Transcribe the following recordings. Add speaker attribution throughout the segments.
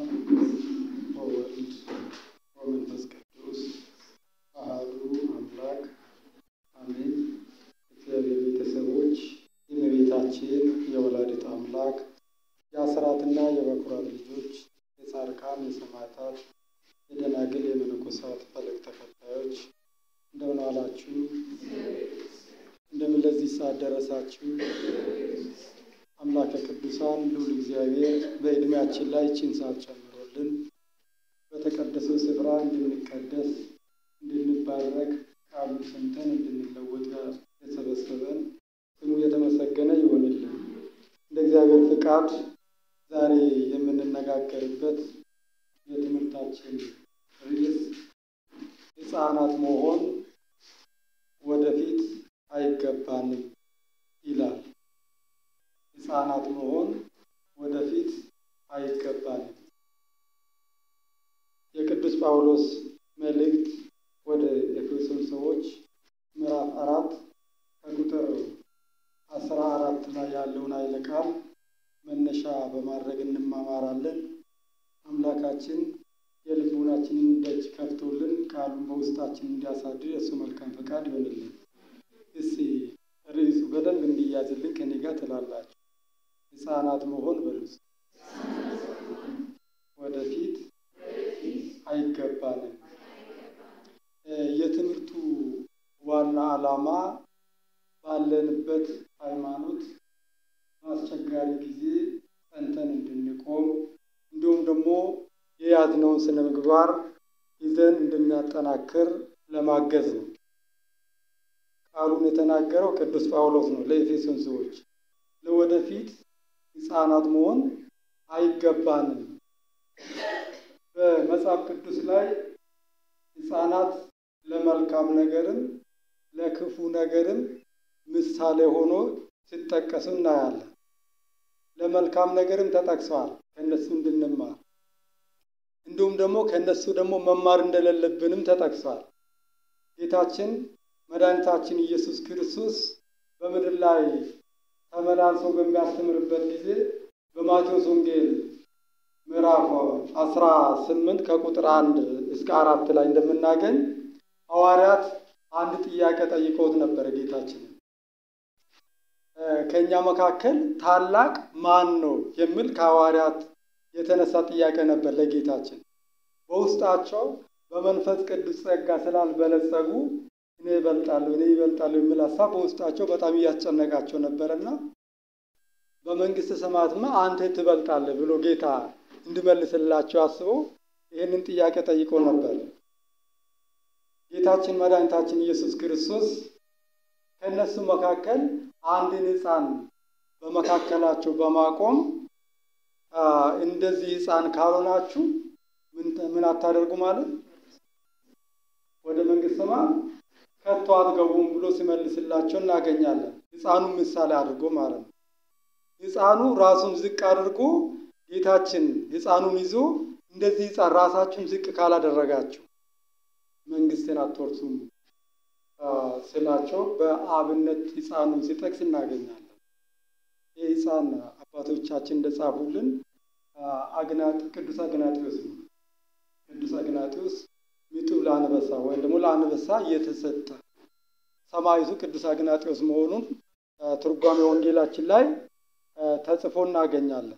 Speaker 1: ወወልድ ወመንፈስ ቅዱስ አሐዱ አምላክ አሜን። እግዚአብሔር ቤተሰቦች የእመቤታችን የወላዲት አምላክ የአስራትና የበኩራት ልጆች የጻድቃን የሰማዕታት የደናግል የመነኮሳት ፈለግ ተከታዮች እንደምን ዋላችሁ? እንደምን ለዚህ ሰዓት ደረሳችሁ? አምላከ ቅዱሳን ልዑል እግዚአብሔር በዕድሜያችን ላይ ይህችን ሰዓት ጨምሮልን በተቀደሰው ስፍራ እንድንቀደስ እንድንባረክ ቃሉ ሰምተን እንድንለወጥ የሰበሰበን ስሙ የተመሰገነ ይሆንልን። እንደ እግዚአብሔር ፍቃድ ዛሬ የምንነጋገርበት የትምህርታችን ርዕስ ሕፃናት መሆን ወደፊት አይገባንም ይላል። ሕፃናት መሆን ወደፊት አይገባንም። የቅዱስ ጳውሎስ መልእክት ወደ ኤፌሶን ሰዎች ምዕራፍ አራት ከቁጥር አስራ አራት ላይ ያለውን ኃይለ ቃል መነሻ በማድረግ እንማማራለን። አምላካችን የልቡናችንን ደጅ ከፍቶልን ቃሉን በውስጣችን እንዲያሳድር የእሱ መልካም ፈቃድ ይሆንልን። እስቲ ርዕሱ በደንብ እንዲያዝልን ከኔ ጋር ትላላችሁ። ሕፃናት መሆን በሉስ ወደፊት አይገባንም። የትምህርቱ ዋና ዓላማ ባለንበት ሃይማኖት በአስቸጋሪ ጊዜ ጸንተን እንድንቆም እንዲሁም ደግሞ የያዝነውን ስነ ምግባር ይዘን እንድናጠናክር ለማገዝ ነው። ቃሉን የተናገረው ቅዱስ ጳውሎስ ነው ለኤፌሶን ሰዎች። ለወደፊት ሕፃናት መሆን አይገባንም። በመጽሐፍ ቅዱስ ላይ ሕፃናት ለመልካም ነገርም ለክፉ ነገርም ምሳሌ ሆኖ ሲጠቀሱ እናያለን። ለመልካም ነገርም ተጠቅሰዋል ከእነሱ እንድንማር እንዲሁም ደግሞ ከእነሱ ደግሞ መማር እንደሌለብንም ተጠቅሷል። ጌታችን መድኃኒታችን ኢየሱስ ክርስቶስ በምድር ላይ ተመላልሶ በሚያስተምርበት ጊዜ በማቴዎስ ወንጌል ምዕራፍ አስራ ስምንት ከቁጥር አንድ እስከ አራት ላይ እንደምናገኝ ሐዋርያት አንድ ጥያቄ ጠይቀውት ነበረ ጌታችን ከእኛ መካከል ታላቅ ማን ነው የሚል ከሐዋርያት የተነሳ ጥያቄ ነበር ለጌታችን። በውስጣቸው በመንፈስ ቅዱስ ጸጋ ስላልበለጸጉ እኔ ይበልጣለሁ እኔ ይበልጣለሁ የሚል ሀሳብ በውስጣቸው በጣም እያስጨነቃቸው ነበርና በመንግስተ ሰማያትማ አንተ ትበልጣለህ ብሎ ጌታ እንዲመልስላቸው አስበው ይህንን ጥያቄ ጠይቆ ነበር። ጌታችን መድኃኒታችን ኢየሱስ ክርስቶስ ከእነሱ መካከል አንድን ሕፃን በመካከላቸው በማቆም እንደዚህ ሕፃን ካልሆናችሁ ምን አታደርጉ ማለት ወደ መንግስተ ሰማያት ከቶ አትገቡም ብሎ ሲመልስላቸው እናገኛለን። ሕፃኑን ምሳሌ አድርጎ ማለት ነው። ሕፃኑ ራሱን ዝቅ አድርጎ ጌታችን ሕፃኑን ይዞ እንደዚህ ሕፃን ራሳችሁን ዝቅ ካላደረጋችሁ መንግስትን አትወርሱም ስላቸው በአብነት ሕፃኑን ሲጠቅስ እናገኛለን። ይህ ሕፃን አባቶቻችን እንደጻፉልን ቅዱስ አግናጢዎስ ነው። ቅዱስ አግናጢዎስ ሚጡብ ለአንበሳ ወይም ደግሞ ለአንበሳ እየተሰጠ ሰማዕቱ ቅዱስ አግናጢዎስ መሆኑን ትርጓሜ ወንጌላችን ላይ ተጽፎ እናገኛለን።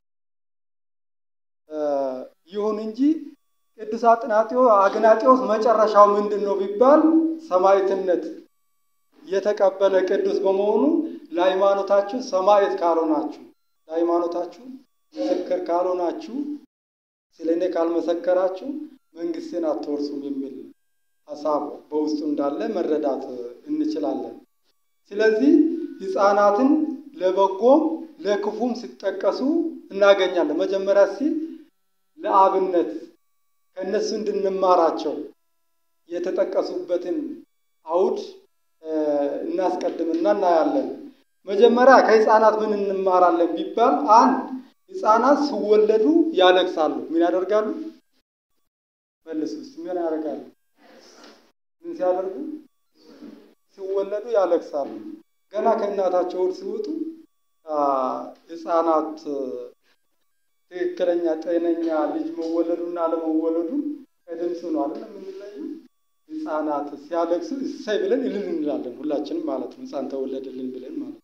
Speaker 1: ይሁን እንጂ ቅዱስ አግናጢዎስ መጨረሻው ምንድን ነው ቢባል ሰማዕትነት የተቀበለ ቅዱስ በመሆኑ ለሃይማኖታችሁ ሰማዕት ካልሆናችሁ፣ ለሃይማኖታችሁ ምስክር ካልሆናችሁ፣ ስለ እኔ ካልመሰከራችሁ መንግስትን አትወርሱም የሚል ሀሳብ በውስጡ እንዳለ መረዳት እንችላለን። ስለዚህ ሕፃናትን ለበጎም ለክፉም ሲጠቀሱ እናገኛለን። መጀመሪያ ሲ ለአብነት ከእነሱ እንድንማራቸው የተጠቀሱበትን አውድ እናስቀድምና እናያለን። መጀመሪያ ከሕፃናት ምን እንማራለን ቢባል አንድ ሕፃናት ሲወለዱ ያለቅሳሉ። ምን ያደርጋሉ? መልስ ውስጥ ምን ያደርጋሉ? ምን ሲያደርጉ? ሲወለዱ ያለቅሳሉ። ገና ከእናታቸው ሆድ ሲወጡ ሕፃናት ትክክለኛ ጤነኛ ልጅ መወለዱና አለመወለዱ ከድምፁ ነው አይደል የምንለየው። ሕፃናት ሲያለቅሱ እሰይ ብለን እልል እንላለን ሁላችንም ማለት ነው። ሕፃን ተወለደልን ብለን ማለት ነው።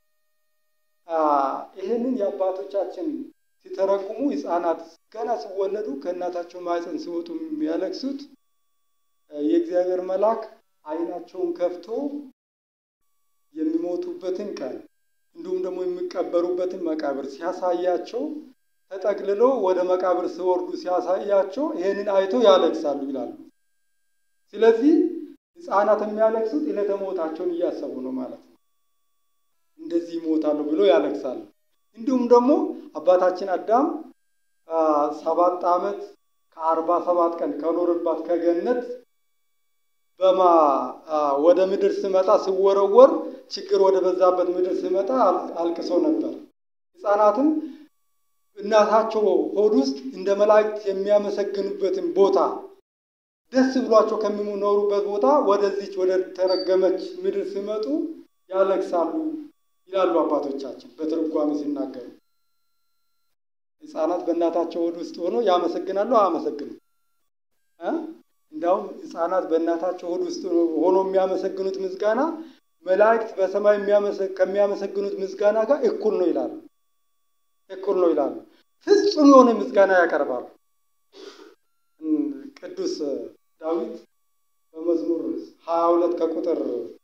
Speaker 1: ይህንን የአባቶቻችን ሲተረጉሙ ሕፃናት ገና ሲወለዱ ከእናታቸው ማኅፀን ሲወጡ የሚያለቅሱት የእግዚአብሔር መልአክ ዓይናቸውን ከፍቶ የሚሞቱበትን ቀን እንዲሁም ደግሞ የሚቀበሩበትን መቃብር ሲያሳያቸው ተጠቅልሎ ወደ መቃብር ሲወርዱ ሲያሳያቸው ይህንን አይቶ ያለቅሳሉ ይላሉ። ስለዚህ ሕፃናት የሚያለቅሱት ዕለተ ሞታቸውን እያሰቡ ነው ማለት ነው። እንደዚህ ይሞታሉ ብሎ ያለቅሳሉ። እንዲሁም ደግሞ አባታችን አዳም ሰባት ዓመት ከአርባ ሰባት ቀን ከኖርባት ከገነት በማ ወደ ምድር ስመጣ ሲወረወር ችግር ወደ በዛበት ምድር ስመጣ አልቅሶ ነበር። ሕፃናትም እናታቸው ሆድ ውስጥ እንደ መላእክት የሚያመሰግኑበትን ቦታ ደስ ብሏቸው ከሚኖሩበት ቦታ ወደዚች ወደ ተረገመች ምድር ሲመጡ ያለቅሳሉ ይላሉ አባቶቻችን በትርጓሜ ሲናገሩ። ሕፃናት በእናታቸው ሆድ ውስጥ ሆኖ ያመሰግናሉ አያመሰግኑም? እንዲያውም ሕፃናት በእናታቸው ሆድ ውስጥ ሆኖ የሚያመሰግኑት ምስጋና መላእክት በሰማይ ከሚያመሰግኑት ምስጋና ጋር እኩል ነው ይላሉ። እኩል ነው ይላሉ። ፍጹም የሆነ ምስጋና ያቀርባሉ። ቅዱስ ዳዊት በመዝሙር ሀያ ሁለት ከቁጥር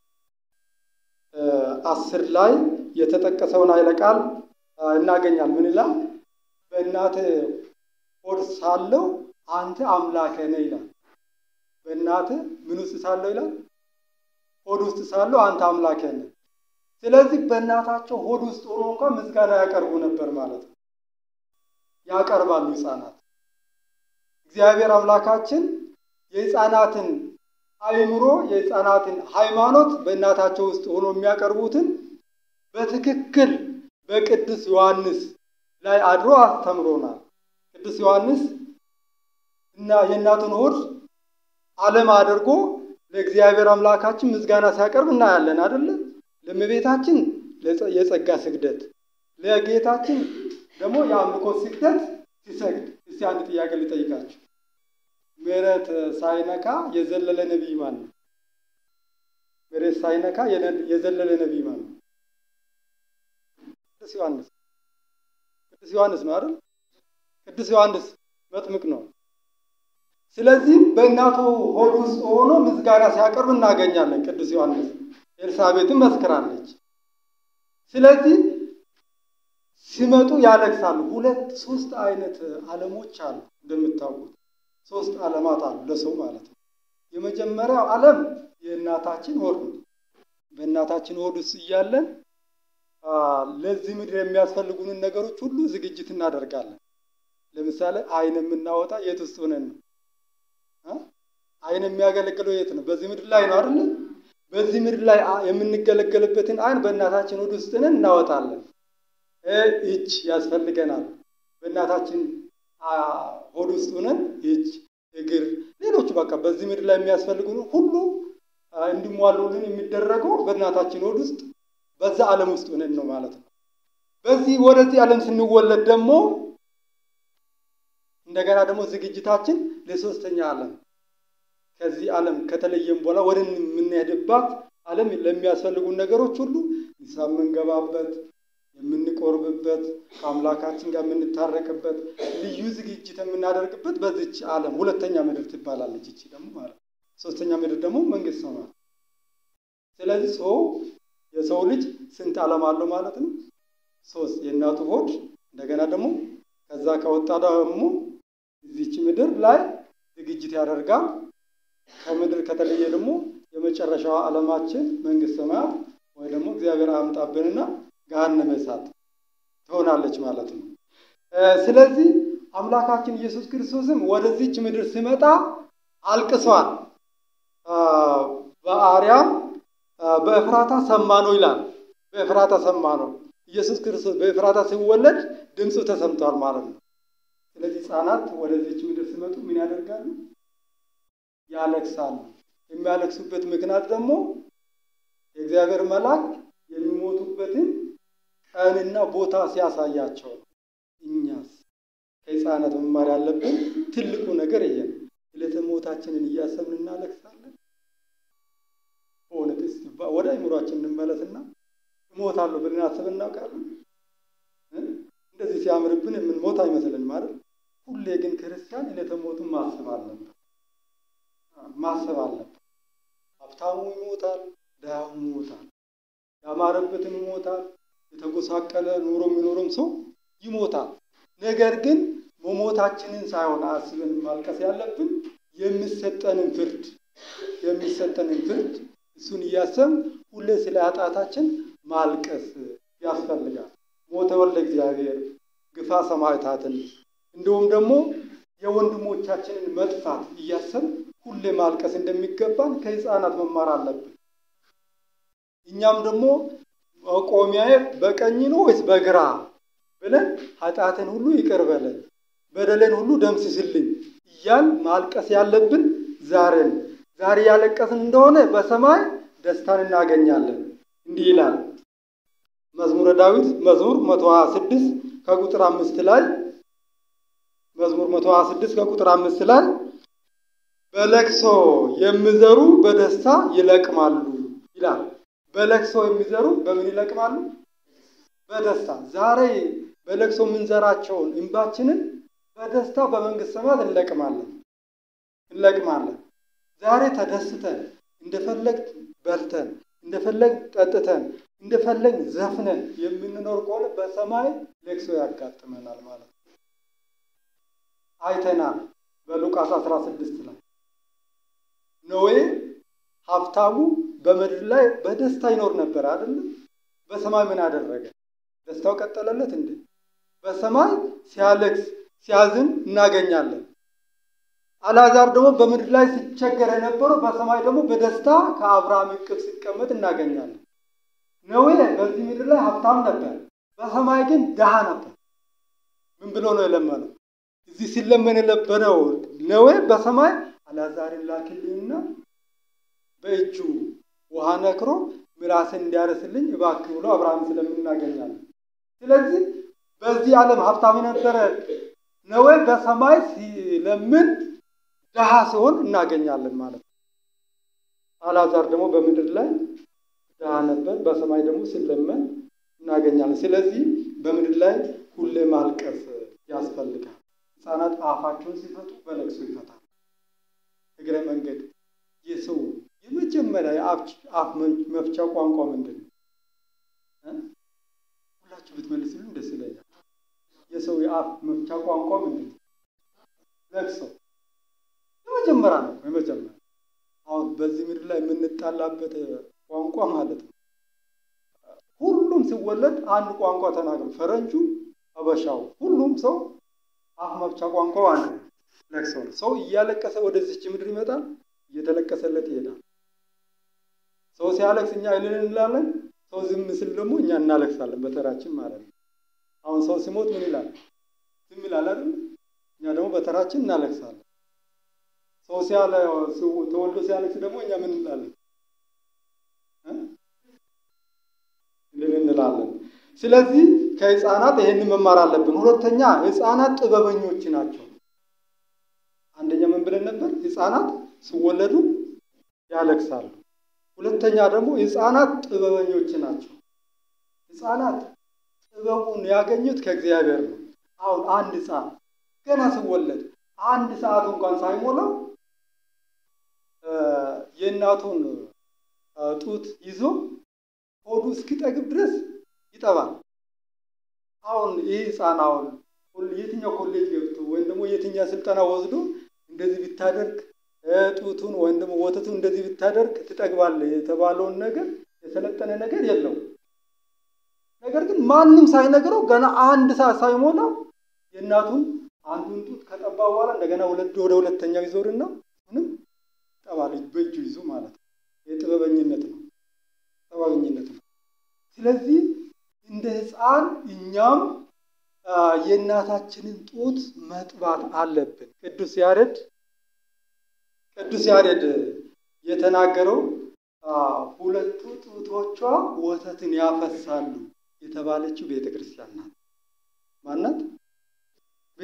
Speaker 1: አስር ላይ የተጠቀሰውን ኃይለ ቃል እናገኛል። ምን ይላል? በእናትህ ሆድ ሳለሁ አንተ አምላኬ ነህ ይላል። በእናትህ ምን ውስጥ ሳለሁ ይላል? ሆድ ውስጥ ሳለሁ አንተ አምላኬ ነህ። ስለዚህ በእናታቸው ሆድ ውስጥ ሆኖ እንኳን ምስጋና ያቀርቡ ነበር ማለት ነው። ያቀርባሉ ሕፃናት። እግዚአብሔር አምላካችን የሕፃናትን አእምሮ የሕፃናትን ሃይማኖት በእናታቸው ውስጥ ሆኖ የሚያቀርቡትን በትክክል በቅዱስ ዮሐንስ ላይ አድሮ አስተምሮናል። ቅዱስ ዮሐንስ እና የእናቱን ሆድ ዓለም አድርጎ ለእግዚአብሔር አምላካችን ምስጋና ሲያቀርብ እናያለን አይደለ? ለእመቤታችን የጸጋ ስግደት፣ ለጌታችን ደግሞ የአምልኮ ስግደት ሲሰግድ። እስቲ አንድ ጥያቄ ልጠይቃችሁ። መሬት ሳይነካ የዘለለ ነቢይ ማን ነው? መሬት ሳይነካ የዘለለ ነቢይ ማን ነው? ቅዱስ ዮሐንስ። ቅዱስ ዮሐንስ ነው አይደል? ቅዱስ ዮሐንስ መጥምቅ ነው። ስለዚህም በእናቱ ሆድ ውስጥ ሆኖ ምስጋና ሲያቀርብ እናገኛለን። ቅዱስ ዮሐንስ ኤልሳቤጥም መስክራለች። ስለዚህ ሲመጡ ያለቅሳሉ። ሁለት ሶስት አይነት ዓለሞች አሉ እንደምታውቁት ሶስት ዓለማት አሉ ለሰው ማለት ነው። የመጀመሪያው ዓለም የእናታችን ሆድ ነው። በእናታችን ሆድ ውስጥ እያለን ለዚህ ምድር የሚያስፈልጉንን ነገሮች ሁሉ ዝግጅት እናደርጋለን። ለምሳሌ ዓይን የምናወጣ የት ውስጥ ሆነን ነው? ዓይን የሚያገለግለው የት ነው? በዚህ ምድር ላይ ነው አይደለ? በዚህ ምድር ላይ የምንገለገልበትን ዓይን በእናታችን ሆድ ውስጥ ነን እናወጣለን። እጅ ያስፈልገናል። በእናታችን ሆድ ውስጥ ሆነን እጅ፣ እግር፣ ሌሎቹ በቃ በዚህ ምድር ላይ የሚያስፈልጉን ሁሉ እንዲሟሉልን የሚደረገው በእናታችን ሆድ ውስጥ በዛ ዓለም ውስጥ ሆነን ነው ማለት ነው። በዚህ ወደዚህ ዓለም ስንወለድ ደግሞ እንደገና ደግሞ ዝግጅታችን ለሶስተኛ ዓለም ከዚህ ዓለም ከተለየም በኋላ ወደ የምንሄድባት ዓለም ለሚያስፈልጉን ነገሮች ሁሉ ንስሐ የምንገባበት የምንቆርብበት ከአምላካችን ጋር የምንታረቅበት ልዩ ዝግጅት የምናደርግበት በዚች ዓለም ሁለተኛ ምድር ትባላለች። እቺ ደግሞ ማለት ሶስተኛ ምድር ደግሞ መንግስት ነው ማለት። ስለዚህ ሰው የሰው ልጅ ስንት ዓለም አለው ማለት ነው? ሶስት የእናቱ ሆድ እንደገና ደግሞ ከዛ ከወጣ ደግሞ እዚች ምድር ላይ ዝግጅት ያደርጋል። ከምድር ከተለየ ደግሞ የመጨረሻዋ ዓለማችን መንግስት ሰማያት ወይ ደግሞ እግዚአብሔር አያምጣብንና ገሃነመ እሳት ትሆናለች ማለት ነው። ስለዚህ አምላካችን ኢየሱስ ክርስቶስም ወደዚች ምድር ሲመጣ አልቅሷል። በአርያም በእፍራታ ሰማ ነው ይላል። በእፍራታ ሰማ ነው። ኢየሱስ ክርስቶስ በእፍራታ ሲወለድ ድምፁ ተሰምቷል ማለት ነው። ስለዚህ ሕፃናት ወደዚች ምድር ሲመጡ ምን ያደርጋሉ? ያለቅሳሉ። የሚያለቅሱበት ምክንያት ደግሞ የእግዚአብሔር መልአክ የሚሞቱበትን ቀንና ቦታ ሲያሳያቸው ነው። እኛስ ከሕፃናት መማር ያለብን ትልቁ ነገር ይሄ ነው። ዕለተ ሞታችንን እያሰብን እናለቅሳለን። በእውነት እስቲ ወደ አይምሯችን እንመለስና እሞታለሁ ብለን አስበን እናውቃለን? እንደዚህ ሲያምርብን የምንሞት አይመስልን ማለት ሁሌ ግን ክርስቲያን ዕለተ ሞቱን ማሰብ አለበት ማሰብ አለበት። ሀብታሙ ይሞታል፣ ድሃው ይሞታል፣ ያማረበትም ይሞታል፣ የተጎሳቀለ ኑሮ የሚኖርም ሰው ይሞታል። ነገር ግን መሞታችንን ሳይሆን አስበን ማልቀስ ያለብን የሚሰጠንን ፍርድ የሚሰጠንን ፍርድ እሱን እያሰብን ሁሌ ስለ ኃጢአታችን ማልቀስ ያስፈልጋል። ሞተ ወልደ እግዚአብሔር ግፋ ሰማዕታትን እንዲሁም ደግሞ የወንድሞቻችንን መጥፋት እያሰብን ሁሌ ማልቀስ እንደሚገባን ከሕፃናት መማር አለብን። እኛም ደግሞ መቆሚያዬ በቀኝ ነው ወይስ በግራ ብለን ኃጢአትን ሁሉ ይቅር በለን በደሌን ሁሉ ደምስስልኝ እያል ማልቀስ ያለብን ዛሬ ነው። ዛሬ ያለቀስን እንደሆነ በሰማይ ደስታን እናገኛለን። እንዲህ ይላል መዝሙረ ዳዊት መዝሙር 126 ከቁጥር አምስት ላይ መዝሙር 126 ከቁጥር አምስት ላይ በለቅሶ የሚዘሩ በደስታ ይለቅማሉ ይላል። በለቅሶ የሚዘሩ በምን ይለቅማሉ? በደስታ ዛሬ በለቅሶ የምንዘራቸውን እንባችንን በደስታ በመንግስት ሰማያት እንለቅማለን እንለቅማለን። ዛሬ ተደስተን እንደፈለግ በልተን እንደፈለግ ጠጥተን እንደፈለግ ዘፍነን የምንኖር ከሆነ በሰማይ ለቅሶ ያጋጥመናል ማለት ነው። አይተናል በሉቃስ 16 ላይ ኖዌ ሀብታሙ በምድር ላይ በደስታ ይኖር ነበር አይደለም። በሰማይ ምን አደረገ? ደስታው ቀጠለለት እንዴ? በሰማይ ሲያለቅስ ሲያዝን እናገኛለን። አልዓዛር ደግሞ በምድር ላይ ሲቸገር የነበረው በሰማይ ደግሞ በደስታ ከአብርሃም እቅፍ ሲቀመጥ እናገኛለን። ነዌ በዚህ ምድር ላይ ሀብታም ነበር፣ በሰማይ ግን ድሃ ነበር። ምን ብሎ ነው የለመነው? እዚህ ሲለመን የነበረው ነዌ በሰማይ አልዓዛርን ላክልኝና በእጁ ውሃ ነክሮ ምላስን እንዲያረስልኝ እባክህ ብሎ አብርሃም ስለምናገኛለን። ስለዚህ በዚህ ዓለም ሀብታም የነበረ ነዌ በሰማይ ሲለምን ድሃ ሲሆን እናገኛለን ማለት ነው። አልዓዛር ደግሞ በምድር ላይ ድሃ ነበር፣ በሰማይ ደግሞ ሲለመን እናገኛለን። ስለዚህ በምድር ላይ ሁሌ ማልቀስ ያስፈልጋል። ሕፃናት አፋቸውን ሲፈቱ በለቅሶ ይፈታል። እግረ መንገድ የሰው የመጀመሪያ የአፍ መፍቻ ቋንቋ ምንድን ነው? ሁላችሁ ብትመልስልኝ ደስ ይለኛል። የሰው የአፍ መፍቻ ቋንቋ ምንድን ነው? ለቅሶ የመጀመሪያ ነው። የመጀመሪያ አሁን በዚህ ምድር ላይ የምንጣላበት ቋንቋ ማለት ነው። ሁሉም ሲወለድ አንድ ቋንቋ ተናግሮ ፈረንጁ፣ አበሻው፣ ሁሉም ሰው አፍ መፍቻ ቋንቋው አንድ ነው። ለቅሶ ነው። ሰው እያለቀሰ ወደዚች ምድር ይመጣል፣ እየተለቀሰለት ይሄዳል። ሰው ሲያለቅስ እኛ እልል እንላለን። ሰው ዝም ስል ደግሞ እኛ እናለቅሳለን በተራችን ማለት ነው። አሁን ሰው ሲሞት ምን ይላል? ዝም ይላል አይደል? እኛ ደግሞ በተራችን እናለቅሳለን። ሰው ሲያለ ተወልዶ ሲያለቅስ ደግሞ እኛ ምን እንላለን? እልል እንላለን። ስለዚህ ከህፃናት ይሄንን መማር አለብን። ሁለተኛ ህፃናት ጥበበኞች ናቸው። አንደኛ ምን ብለን ነበር? ህፃናት ሲወለዱ ያለቅሳሉ። ሁለተኛ ደግሞ ህፃናት ጥበበኞች ናቸው። ህፃናት ጥበቡን ያገኙት ከእግዚአብሔር ነው። አሁን አንድ ህፃን ገና ሲወለድ አንድ ሰዓት እንኳን ሳይሞላው የእናቱን ጡት ይዞ ሆዱ እስኪጠግብ ድረስ ይጠባል። አሁን ይህ ህፃን አሁን የትኛው ኮሌጅ ገብቶ ወይም ደግሞ የትኛው ስልጠና ወስዶ እንደዚህ ቢታደርግ ጡቱን ወይም ደግሞ ወተቱን እንደዚህ ብታደርግ ትጠግባለህ የተባለውን ነገር የሰለጠነ ነገር የለውም። ነገር ግን ማንም ሳይነግረው ገና አንድ ሰዓት ሳይሞላው የእናቱን አንዱን ጡት ከጠባ በኋላ እንደገና ወደ ሁለተኛው ይዞርና ምንም ጠባል በእጁ ይዞ ማለት ነው። የጥበበኝነት ነው፣ ጥበበኝነት ነው። ስለዚህ እንደ ህፃን እኛም የእናታችንን ጡት መጥባት አለብን። ቅዱስ ያሬድ ቅዱስ ያሬድ የተናገረው ሁለቱ ጡቶቿ ወተትን ያፈሳሉ የተባለችው ቤተ ክርስቲያን ናት። ማናት? ቤተ ክርስቲያን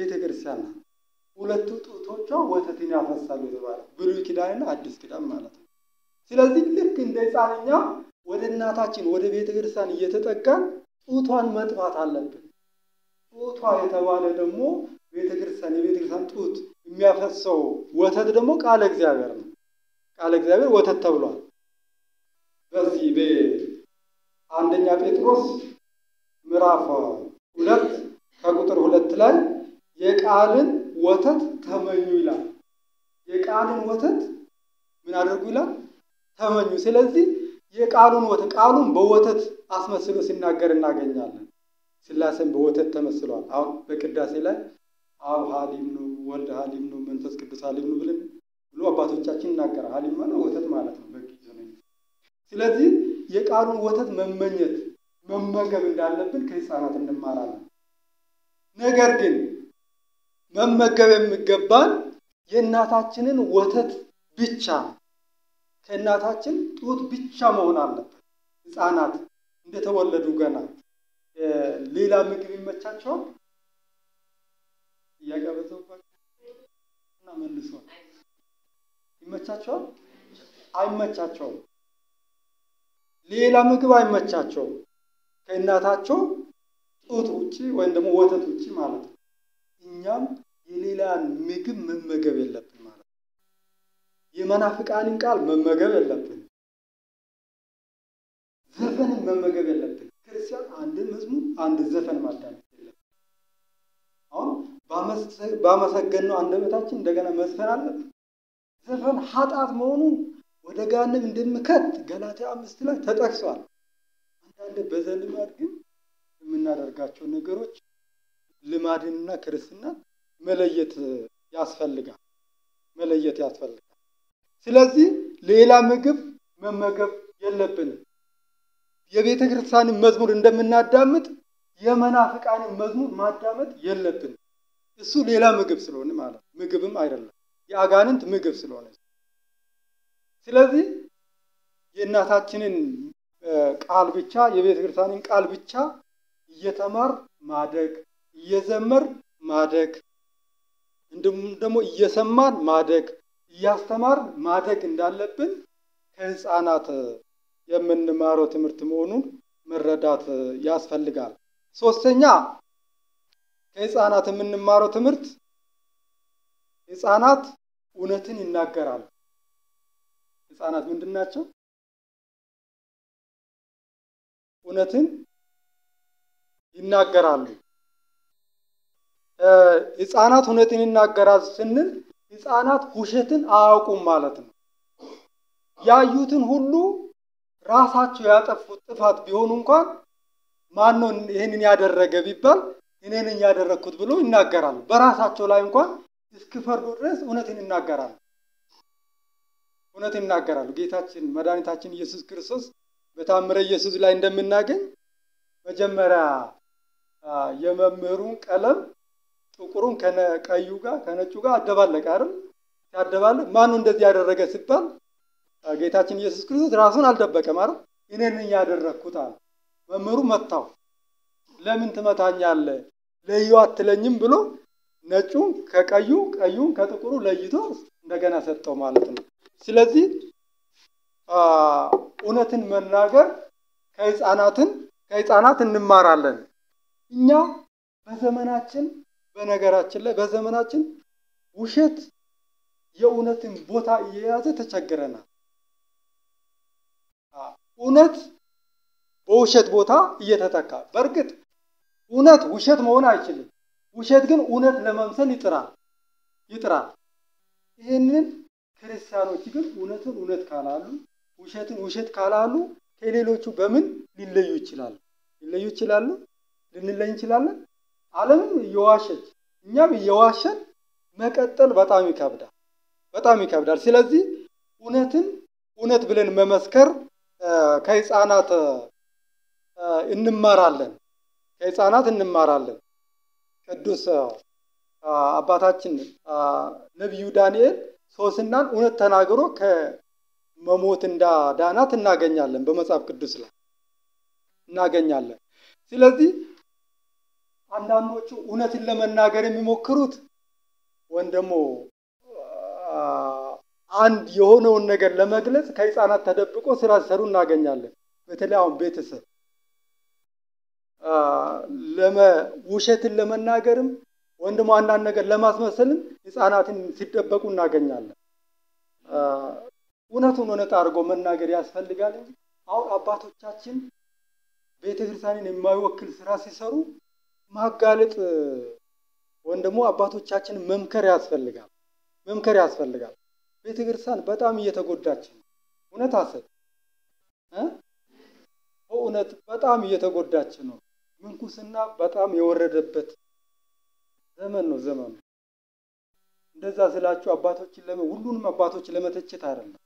Speaker 1: ክርስቲያን ናት። ሁለቱ ጡቶቿ ወተትን ያፈሳሉ የተባለ ብሉይ ኪዳንና አዲስ ኪዳን ማለት ነው። ስለዚህ ልክ እንደ ሕፃንኛ ወደ እናታችን ወደ ቤተ ክርስቲያን እየተጠጋን ጡቷን መጥባት አለብን። ጡቷ የተባለ ደግሞ ቤተ ክርስቲያን የቤተ ክርስቲያን ጡት የሚያፈሰው ወተት ደግሞ ቃለ እግዚአብሔር ነው። ቃለ እግዚአብሔር ወተት ተብሏል። በዚህ በአንደኛ ጴጥሮስ ምዕራፍ ሁለት ከቁጥር ሁለት ላይ የቃልን ወተት ተመኙ ይላል። የቃልን ወተት ምን አድርጉ ይላል? ተመኙ። ስለዚህ የቃሉን ወተት ቃሉን በወተት አስመስሎ ሲናገር እናገኛለን። ሥላሴን በወተት ተመስሏል። አሁን በቅዳሴ ላይ አብ ሀሊም ነው፣ ወልድ ሀሊም ነው፣ መንፈስ ቅዱስ ሀሊም ነው ብለን ብሎ አባቶቻችን ይናገራል። ሀሊም ማለት ወተት ማለት ነው በጊዜ ስለዚህ የቃሉን ወተት መመኘት መመገብ እንዳለብን ከሕፃናት እንማራለን። ነገር ግን መመገብ የሚገባን የእናታችንን ወተት ብቻ ከእናታችን ጡት ብቻ መሆን አለበት። ሕፃናት እንደተወለዱ ገና ሌላ ምግብ ይመቻቸዋል? እያቀበዘባቸው እና መልሶ ይመቻቸዋል? አይመቻቸውም። ሌላ ምግብ አይመቻቸውም ከእናታቸው ጡት ውጭ ወይም ደግሞ ወተት ውጭ ማለት ነው። እኛም የሌላን ምግብ መመገብ የለብን ማለት ነው። የመናፍቃንን ቃል መመገብ የለብን። ዘፈንን መመገብ የለብን። ክርስቲያን አንድ መዝሙር አንድ ዘፈን ማዳመጥ የለብን። አሁን ባመሰገንነው አንደበታችን እንደገና መዝፈን አለብን። ዘፈን ኃጢአት መሆኑን ወደ ገሃነም እንደሚከት ገላትያ አምስት ላይ ተጠቅሷል። አንዳንድ በዘልማድ ግን የምናደርጋቸው ነገሮች ልማድንና ክርስትናን መለየት ያስፈልጋል መለየት ያስፈልጋል። ስለዚህ ሌላ ምግብ መመገብ የለብንም። የቤተ ክርስቲያንን መዝሙር እንደምናዳምጥ የመናፍቃንን መዝሙር ማዳመጥ የለብንም። እሱ ሌላ ምግብ ስለሆነ ማለት ምግብም አይደለም፣ የአጋንንት ምግብ ስለሆነ ስለዚህ የእናታችንን ቃል ብቻ የቤተ ክርስቲያንን ቃል ብቻ እየተማር ማደግ እየዘመር ማደግ እንዲሁም ደግሞ እየሰማን ማደግ እያስተማር ማደግ እንዳለብን ከሕፃናት የምንማረው ትምህርት መሆኑን መረዳት ያስፈልጋል። ሶስተኛ ከሕፃናት የምንማረው ትምህርት ሕፃናት እውነትን ይናገራሉ። ሕፃናት ምንድን ናቸው? እውነትን ይናገራሉ። ሕፃናት እውነትን ይናገራሉ ስንል ሕፃናት ውሸትን አያውቁም ማለት ነው። ያዩትን ሁሉ ራሳቸው ያጠፉት ጥፋት ቢሆኑ እንኳን ማን ነው ይህንን ያደረገ ቢባል እኔ ነኝ ያደረግኩት ብሎ ይናገራሉ። በራሳቸው ላይ እንኳን እስኪፈርዱ ድረስ እውነትን ይናገራሉ። እውነት ይናገራሉ። ጌታችን መድኃኒታችን ኢየሱስ ክርስቶስ በታምረ ኢየሱስ ላይ እንደምናገኝ መጀመሪያ የመምህሩን ቀለም ጥቁሩን ከቀዩ ጋር ከነጩ ጋር አደባለቀ አይደል? ሲያደባለቅ ማኑ እንደዚህ ያደረገ ሲባል ጌታችን ኢየሱስ ክርስቶስ ራሱን አልደበቀም አይደል? እኔ ነኝ ያደረግኩት አለ። መምህሩ መታው። ለምን ትመታኛለህ? ለዩ አትለኝም ብሎ ነጩን ከቀዩ ቀዩን ከጥቁሩ ለይቶ እንደገና ሰጠው ማለት ነው። ስለዚህ እውነትን መናገር ከሕፃናትን ከሕፃናት እንማራለን። እኛ በዘመናችን በነገራችን ላይ በዘመናችን ውሸት የእውነትን ቦታ እየያዘ ተቸግረናል። እውነት በውሸት ቦታ እየተተካ በእርግጥ እውነት ውሸት መሆን አይችልም። ውሸት ግን እውነት ለመምሰል ይጥራል ይጥራል። ይህንን ክርስቲያኖች ግን እውነትን እውነት ካላሉ ውሸትን ውሸት ካላሉ ከሌሎቹ በምን ሊለዩ ይችላሉ? ሊለዩ ይችላሉ? ልንለይ እንችላለን? ዓለምም እየዋሸች እኛም እየዋሸን መቀጠል በጣም ይከብዳል፣ በጣም ይከብዳል። ስለዚህ እውነትን እውነት ብለን መመስከር ከሕፃናት እንማራለን፣ ከሕፃናት እንማራለን። ቅዱስ አባታችን ነቢዩ ዳንኤል ሶስናን እውነት ተናግሮ ከመሞት እንዳዳናት እናገኛለን፣ በመጽሐፍ ቅዱስ ላይ እናገኛለን። ስለዚህ አንዳንዶቹ እውነትን ለመናገር የሚሞክሩት ወይም ደግሞ አንድ የሆነውን ነገር ለመግለጽ ከህፃናት ተደብቆ ስራ ሲሰሩ እናገኛለን። በተለይ አሁን ቤተሰብ ውሸትን ለመናገርም ወይም ደግሞ አንዳንድ ነገር ለማስመሰልም ህፃናትን ሲደበቁ እናገኛለን። እውነቱን እውነት አድርጎ መናገር ያስፈልጋል እንጂ አሁን አባቶቻችን ቤተ ክርስቲያንን የማይወክል ስራ ሲሰሩ ማጋለጥ ወይም ደግሞ አባቶቻችንን መምከር ያስፈልጋል መምከር ያስፈልጋል። ቤተ ክርስቲያን በጣም እየተጎዳች ነው። እውነት አሰብ በእውነት በጣም እየተጎዳች ነው። ምንኩስና በጣም የወረደበት ዘመን ነው ዘመኑ። እንደዛ ስላችሁ አባቶችን ለመ ሁሉንም አባቶች ለመተቸት አይደለም፣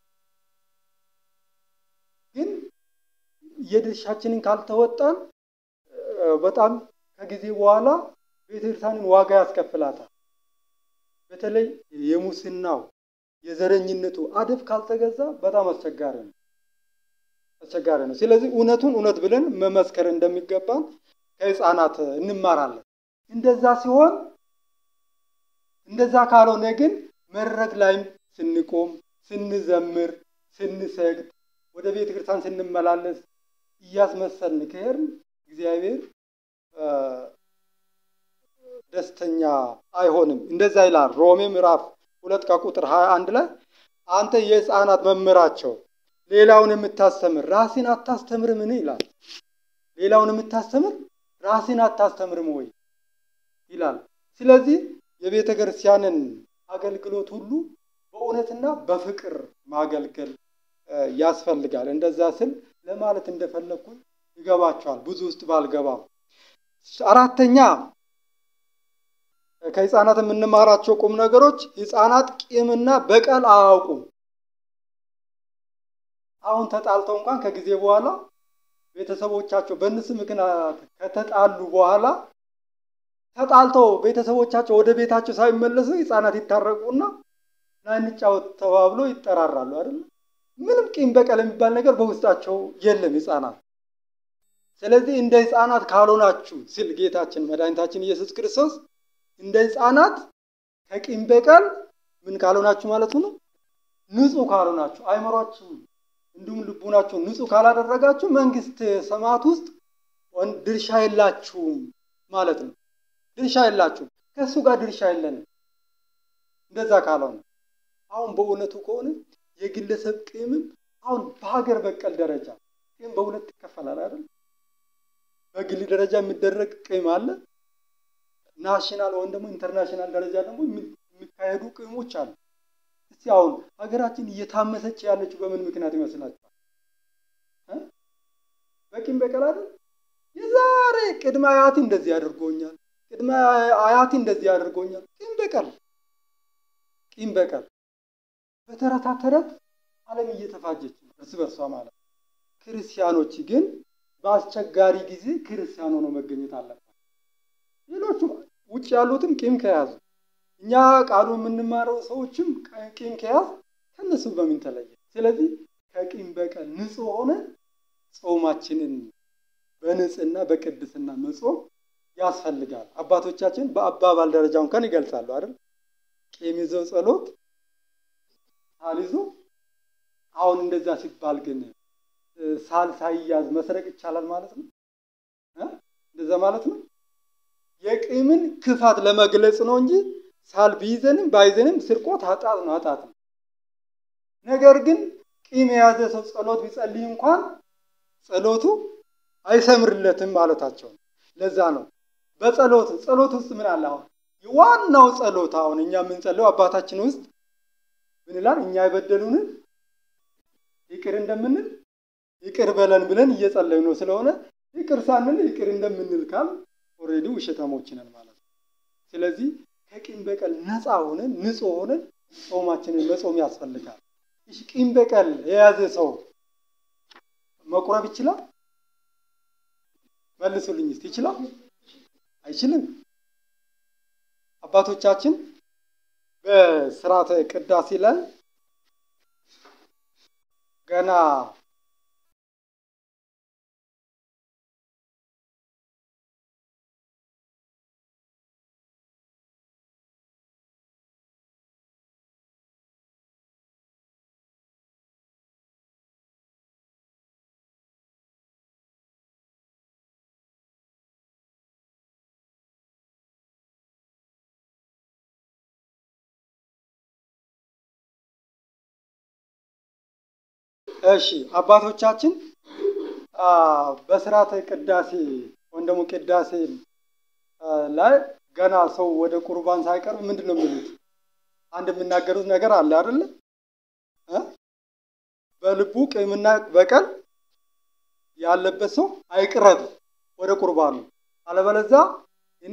Speaker 1: ግን የድርሻችንን ካልተወጣን በጣም ከጊዜ በኋላ ቤተክርስቲያንን ዋጋ ያስከፍላታል። በተለይ የሙስናው የዘረኝነቱ አደብ ካልተገዛ በጣም አስቸጋሪ ነው አስቸጋሪ ነው። ስለዚህ እውነቱን እውነት ብለን መመስከር እንደሚገባን ከህፃናት እንማራለን። እንደዛ ሲሆን እንደዛ ካልሆነ ግን መድረክ ላይም ስንቆም፣ ስንዘምር፣ ስንሰግድ፣ ወደ ቤተ ክርስቲያን ስንመላለስ እያስመሰልን ከሄድን እግዚአብሔር ደስተኛ አይሆንም። እንደዛ ይላል ሮሜ ምዕራፍ ሁለት ከቁጥር ሀያ አንድ ላይ አንተ የህፃናት መምህራቸው ሌላውን የምታስተምር ራስን አታስተምርምን ይላል። ሌላውን የምታስተምር ራስን አታስተምርም ወይ ይላል። ስለዚህ የቤተ ክርስቲያንን አገልግሎት ሁሉ በእውነትና በፍቅር ማገልገል ያስፈልጋል። እንደዛ ስል ለማለት እንደፈለግኩኝ ይገባቸዋል፣ ብዙ ውስጥ ባልገባም። አራተኛ ከህፃናት የምንማራቸው ቁም ነገሮች ህፃናት ቂምና በቀል አያውቁም። አሁን ተጣልተው እንኳን ከጊዜ በኋላ ቤተሰቦቻቸው በእነሱ ምክንያት ከተጣሉ በኋላ ተጣልተው ቤተሰቦቻቸው ወደ ቤታቸው ሳይመለሱ ህፃናት ይታረቁና ና እንጫወት ተባብሎ ይጠራራሉ አይደል? ምንም ቂም በቀል የሚባል ነገር በውስጣቸው የለም ህፃናት። ስለዚህ እንደ ህፃናት ካልሆናችሁ ሲል ጌታችን መድኃኒታችን ኢየሱስ ክርስቶስ እንደ ህፃናት ከቂም በቀል ምን ካልሆናችሁ ማለት ነው፣ ንጹህ ካልሆናችሁ አይምሯችሁ እንዲሁም ልቡናችሁ ንጹህ ካላደረጋችሁ መንግስት ሰማያት ውስጥ ድርሻ የላችሁም ማለት ነው። ድርሻ የላችሁም፣ ከእሱ ጋር ድርሻ የለንም። እንደዛ ካልሆነ አሁን በእውነቱ ከሆነ የግለሰብ ቂምም አሁን በሀገር በቀል ደረጃ ቂም በሁለት ይከፈላል አይደል? በግል ደረጃ የሚደረግ ቂም አለ። ናሽናል ወይም ደግሞ ኢንተርናሽናል ደረጃ ደግሞ የሚካሄዱ ቂሞች አሉ። እስቲ አሁን ሀገራችን እየታመሰች ያለችው በምን ምክንያት ይመስላችኋል? በቂም በቀል አይደል? የዛሬ ቅድመ አያቴ እንደዚህ አድርጎኛል፣ ቅድመ አያቴ እንደዚህ አድርጎኛል። ቂም በቀል ቂም በቀል በተረታ ተረት ዓለም እየተፋጀች ነው እርስ በርሷ ማለት። ክርስቲያኖች ግን በአስቸጋሪ ጊዜ ክርስቲያን ሆነው መገኘት አለባቸው። ሌሎቹ ውጭ ያሉትም ቂም ከያዙ እኛ ቃሉ የምንማረው ሰዎችም ቂም ከያዝ ከነሱ በምን ተለየ? ስለዚህ ከቂም በቀል ንጹህ ሆነ ጾማችንን በንጽህና በቅድስና መጾም ያስፈልጋል። አባቶቻችን በአባባል ደረጃ እንኳን ይገልጻሉ አይደል? ቂም ይዘው ጸሎት ሳልይዞ አሁን እንደዛ ሲባል ግን ሳል ሳይያዝ መስረቅ ይቻላል ማለት ነው? እንደዛ ማለት ነው። የቂምን ክፋት ለመግለጽ ነው እንጂ ሳል ቢይዘንም ባይዘንም ስርቆት ኃጢአት ነው ኃጢአት ነው። ነገር ግን ቂም የያዘ ሰው ጸሎት ቢጸልይ እንኳን ጸሎቱ አይሰምርለትም ማለታቸው ነው። ለዛ ነው በጸሎት ጸሎት ውስጥ ምን አለ? አሁን ዋናው ጸሎት አሁን እኛ የምንጸለው አባታችን ውስጥ ምን ይላል? እኛ የበደሉንን ይቅር እንደምንል ይቅር በለን ብለን እየጸለዩ ነው። ስለሆነ ይቅር ሳንል ይቅር እንደምንል ካል ኦልሬዲ ውሸታሞች ነን ማለት ነው። ስለዚህ ከቂም በቀል ነፃ ሆነን ንጹህ ሆነን ጾማችንን መጾም ያስፈልጋል። እሺ ቂም በቀል የያዘ ሰው መቁረብ ይችላል? መልሱልኝ እስቲ። ይችላል? አይችልም። አባቶቻችን በስርዓተ ቅዳሴ ላይ ገና እሺ አባቶቻችን በስርዓተ ቅዳሴ ወይም ደግሞ ቅዳሴ ላይ ገና ሰው ወደ ቁርባን ሳይቀርብ ምንድን ነው የሚሉት? አንድ የሚናገሩት ነገር አለ አይደለ? በልቡ ቂምና በቀል ያለበት ሰው አይቅረብ ወደ ቁርባኑ፣ አለበለዚያ እኔ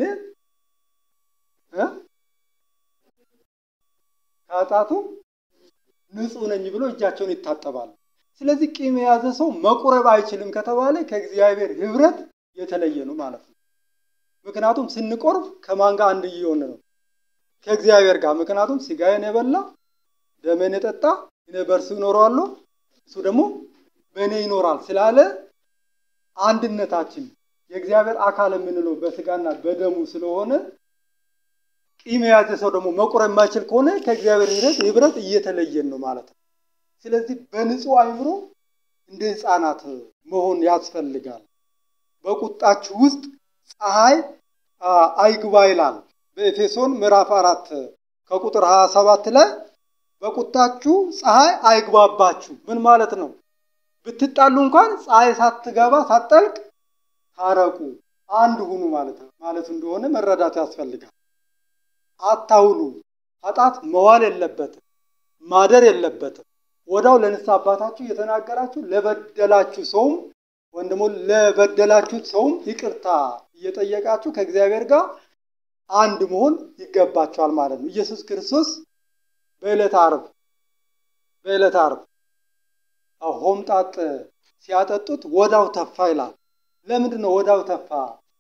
Speaker 1: ከኃጢአቱ ንጹሕ ነኝ ብሎ እጃቸውን ይታጠባሉ። ስለዚህ ቂም የያዘ ሰው መቁረብ አይችልም ከተባለ ከእግዚአብሔር ሕብረት የተለየ ነው ማለት ነው። ምክንያቱም ስንቆርብ ከማን ጋር አንድ እየሆነ ነው? ከእግዚአብሔር ጋር። ምክንያቱም ስጋዬን የበላ ደሜን የጠጣ እኔ በእርሱ እኖራለሁ እሱ ደግሞ በእኔ ይኖራል ስላለ አንድነታችን የእግዚአብሔር አካል የምንለው በስጋና በደሙ ስለሆነ ቂም የያዘ ሰው ደግሞ መቁረብ የማይችል ከሆነ ከእግዚአብሔር ሕይወት ህብረት እየተለየን ነው ማለት ነው። ስለዚህ በንጹህ አእምሮ እንደ ሕፃናት መሆን ያስፈልጋል። በቁጣችሁ ውስጥ ፀሐይ አይግባ ይላል በኤፌሶን ምዕራፍ አራት ከቁጥር 27 ላይ በቁጣችሁ ፀሐይ አይግባባችሁ። ምን ማለት ነው? ብትጣሉ እንኳን ፀሐይ ሳትገባ ሳትጠልቅ ታረቁ፣ አንድ ሁኑ ማለት ነው ማለት እንደሆነ መረዳት ያስፈልጋል። አታውሉ። ኃጢአት መዋል የለበትም ማደር የለበትም። ወዳው ለንስሐ አባታችሁ እየተናገራችሁ ለበደላችሁ ሰውም ወይም ደግሞ ለበደላችሁት ሰውም ይቅርታ እየጠየቃችሁ ከእግዚአብሔር ጋር አንድ መሆን ይገባቸዋል ማለት ነው። ኢየሱስ ክርስቶስ በዕለተ ዓርብ በዕለተ ዓርብ ሆምጣጥ ሲያጠጡት ወዳው ተፋ ይላል። ለምንድን ነው ወዳው ተፋ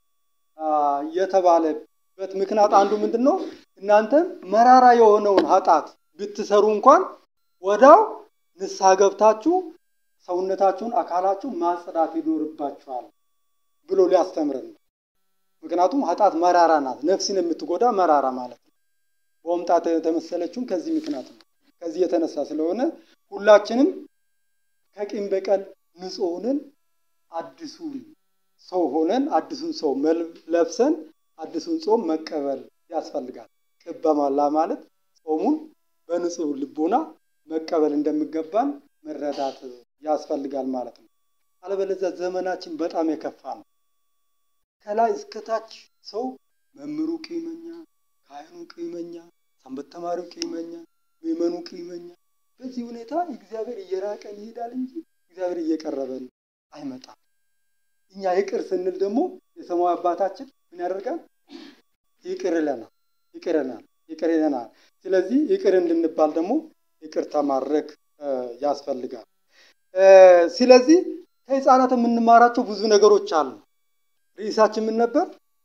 Speaker 1: የተባለበት ምክንያት አንዱ ምንድን ነው? እናንተ መራራ የሆነውን ኃጢአት ብትሰሩ እንኳን ወዳው ንስሐ ገብታችሁ ሰውነታችሁን አካላችሁ ማጽዳት ይኖርባችኋል ብሎ ሊያስተምረን ነው። ምክንያቱም ኃጢአት መራራ ናት፣ ነፍስን የምትጎዳ መራራ ማለት ነው። በሆምጣጥ የተመሰለችውም ከዚህ ምክንያት ነው። ከዚህ የተነሳ ስለሆነ ሁላችንም ከቂም በቀል ንጹሕ ሆነን አዲሱን ሰው ሆነን አዲሱን ሰው ለብሰን አዲሱን ጾም መቀበል ያስፈልጋል። ቅበማላ ማለት ጾሙን በንጹሕ ልቦና መቀበል እንደሚገባን መረዳት ያስፈልጋል ማለት ነው። አለበለዚያ ዘመናችን በጣም የከፋ ነው። ከላይ እስከታች ሰው መምህሩ ቂመኛ፣ ካህኑ ቂመኛ፣ ሰንበት ተማሪው ቂመኛ፣ ምዕመኑ ቂመኛ። በዚህ ሁኔታ እግዚአብሔር እየራቀን ይሄዳል እንጂ እግዚአብሔር እየቀረበን አይመጣም። እኛ ይቅር ስንል ደግሞ የሰማያዊ አባታችን ምን ያደርጋል? ይቅር ይለናል፣ ይቅር ይለናል፣ ይቅር ይለናል። ስለዚህ ይቅር እንድንባል ደግሞ ይቅርታ ማድረግ ያስፈልጋል። ስለዚህ ከሕፃናት የምንማራቸው ብዙ ነገሮች አሉ። ርዕሳችን ምን ነበር?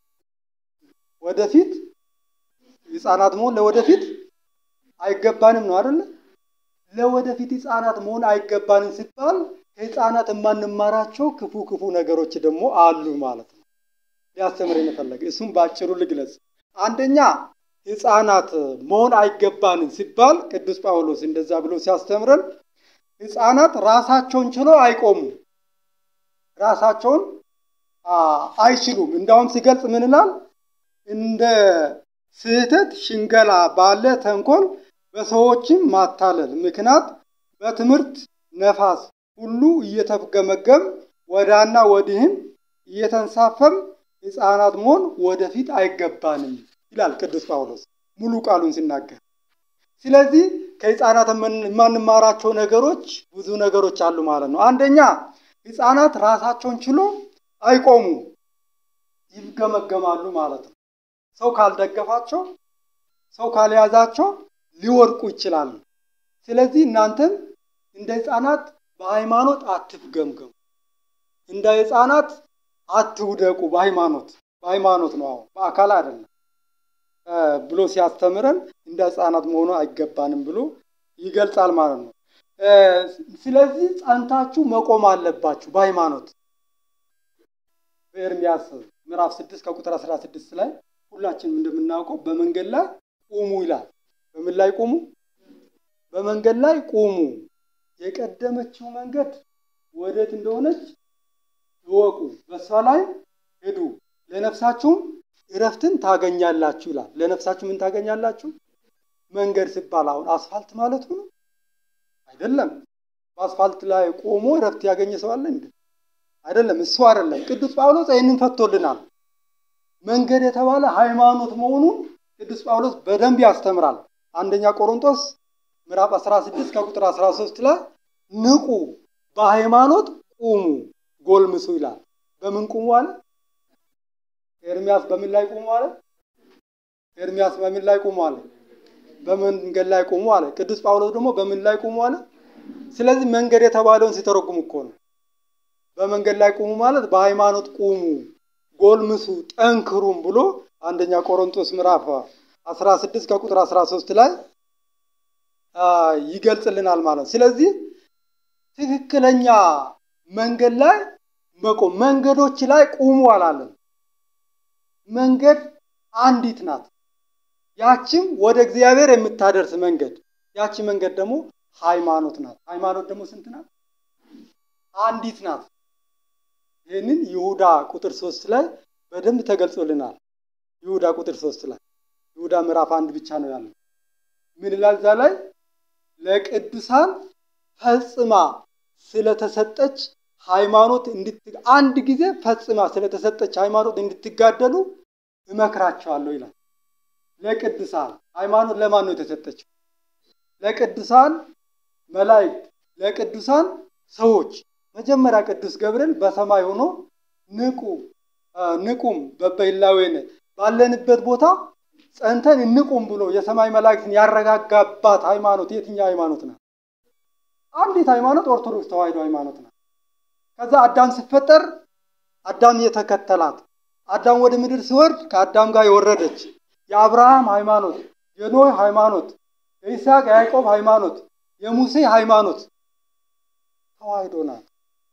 Speaker 1: ወደፊት ሕፃናት መሆን ለወደፊት አይገባንም ነው አይደለ? ለወደፊት ሕፃናት መሆን አይገባንም ሲባል ከሕፃናት የማንማራቸው ክፉ ክፉ ነገሮች ደግሞ አሉ ማለት ነው። ሊያስተምረን የፈለገ እሱም በአጭሩ ልግለጽ። አንደኛ ሕፃናት መሆን አይገባንም ሲባል ቅዱስ ጳውሎስ እንደዛ ብሎ ሲያስተምረን ሕፃናት ራሳቸውን ችለው አይቆሙም፣ ራሳቸውን አይችሉም። እንዳውም ሲገልጽ ምን ይላል? እንደ ስህተት ሽንገላ ባለ ተንኮል በሰዎችም ማታለል ምክንያት በትምህርት ነፋስ ሁሉ እየተፍገመገም ወዳና ወዲህም እየተንሳፈም ሕፃናት መሆን ወደፊት አይገባንም ይላል ቅዱስ ጳውሎስ ሙሉ ቃሉን ሲናገር። ስለዚህ ከሕፃናት የማንማራቸው ነገሮች ብዙ ነገሮች አሉ ማለት ነው። አንደኛ ሕፃናት ራሳቸውን ችሎ አይቆሙ፣ ይፍገመገማሉ ማለት ነው። ሰው ካልደገፋቸው፣ ሰው ካልያዛቸው ሊወድቁ ይችላሉ። ስለዚህ እናንተም እንደ ሕፃናት በሃይማኖት አትፍገምገሙ፣ እንደ ሕፃናት አትውደቁ። በሃይማኖት በሃይማኖት ነው አሁን በአካል አይደለም ብሎ ሲያስተምረን እንደ ሕፃናት መሆኑ አይገባንም ብሎ ይገልጻል ማለት ነው። ስለዚህ ጸንታችሁ መቆም አለባችሁ በሃይማኖት በኤርሚያስ ምዕራፍ ስድስት ከቁጥር አስራ ስድስት ላይ ሁላችንም እንደምናውቀው በመንገድ ላይ ቁሙ ይላል። በምን ላይ ቁሙ? በመንገድ ላይ ቁሙ። የቀደመችው መንገድ ወዴት እንደሆነች እወቁ፣ በእሷ ላይ ሂዱ፣ ለነፍሳችሁም እረፍትን ታገኛላችሁ ይላል። ለነፍሳችሁ ምን ታገኛላችሁ? መንገድ ሲባል አሁን አስፋልት ማለቱ ነው አይደለም። በአስፋልት ላይ ቆሞ እረፍት ያገኘ ሰው አለ እንዴ? አይደለም። እሱ አይደለም። ቅዱስ ጳውሎስ ይህንን ፈቶልናል። መንገድ የተባለ ሃይማኖት መሆኑን ቅዱስ ጳውሎስ በደንብ ያስተምራል። አንደኛ ቆሮንቶስ ምዕራፍ 16 ከቁጥር 13 ላይ ንቁ፣ በሃይማኖት ቁሙ፣ ጎልምሱ ይላል። በምን ቁሙ አለ? ኤርሚያስ በምን ላይ ቁሙ አለ? ኤርሚያስ በምን ላይ ቁሙ አለ? በመንገድ ላይ ቁሙ አለ። ቅዱስ ጳውሎስ ደግሞ በምን ላይ ቁሙ አለ? ስለዚህ መንገድ የተባለውን ሲተረጉም እኮ ነው። በመንገድ ላይ ቁሙ ማለት በሃይማኖት ቁሙ፣ ጎልምሱ፣ ጠንክሩም ብሎ አንደኛ ቆሮንቶስ ምዕራፍ 16 ከቁጥር 13 ላይ ይገልጽልናል ማለት ነው። ስለዚህ ትክክለኛ መንገድ ላይ መቆም መንገዶች ላይ ቁሙ አላለን። መንገድ አንዲት ናት። ያችም ወደ እግዚአብሔር የምታደርስ መንገድ፣ ያቺ መንገድ ደግሞ ሃይማኖት ናት። ሃይማኖት ደግሞ ስንት ናት? አንዲት ናት። ይህንን ይሁዳ ቁጥር ሶስት ላይ በደንብ ተገልጾልናል። ይሁዳ ቁጥር ሶስት ላይ ይሁዳ ምዕራፍ አንድ ብቻ ነው ያለው። ምን ይላል እዛ ላይ? ለቅዱሳን ፈጽማ ስለተሰጠች ሃይማኖት አንድ ጊዜ ፈጽማ ስለተሰጠች ሃይማኖት እንድትጋደሉ እመክራቸዋለሁ ይላል። ለቅዱሳን ሃይማኖት ለማን ነው የተሰጠችው? ለቅዱሳን መላእክት፣ ለቅዱሳን ሰዎች። መጀመሪያ ቅዱስ ገብርኤል በሰማይ ሆኖ ንቁ ንቁም በበይላዌን ባለንበት ቦታ ጸንተን እንቁም ብሎ የሰማይ መላእክትን ያረጋጋባት ሃይማኖት የትኛው ሃይማኖት ናት? አንዲት ሃይማኖት ኦርቶዶክስ ተዋሕዶ ሃይማኖት ናት። ከዛ አዳም ሲፈጠር አዳም የተከተላት አዳም ወደ ምድር ሲወርድ ከአዳም ጋር የወረደች የአብርሃም ሃይማኖት፣ የኖህ ሃይማኖት፣ የይስሐቅ የያዕቆብ ሃይማኖት፣ የሙሴ ሃይማኖት ተዋሕዶ ናት።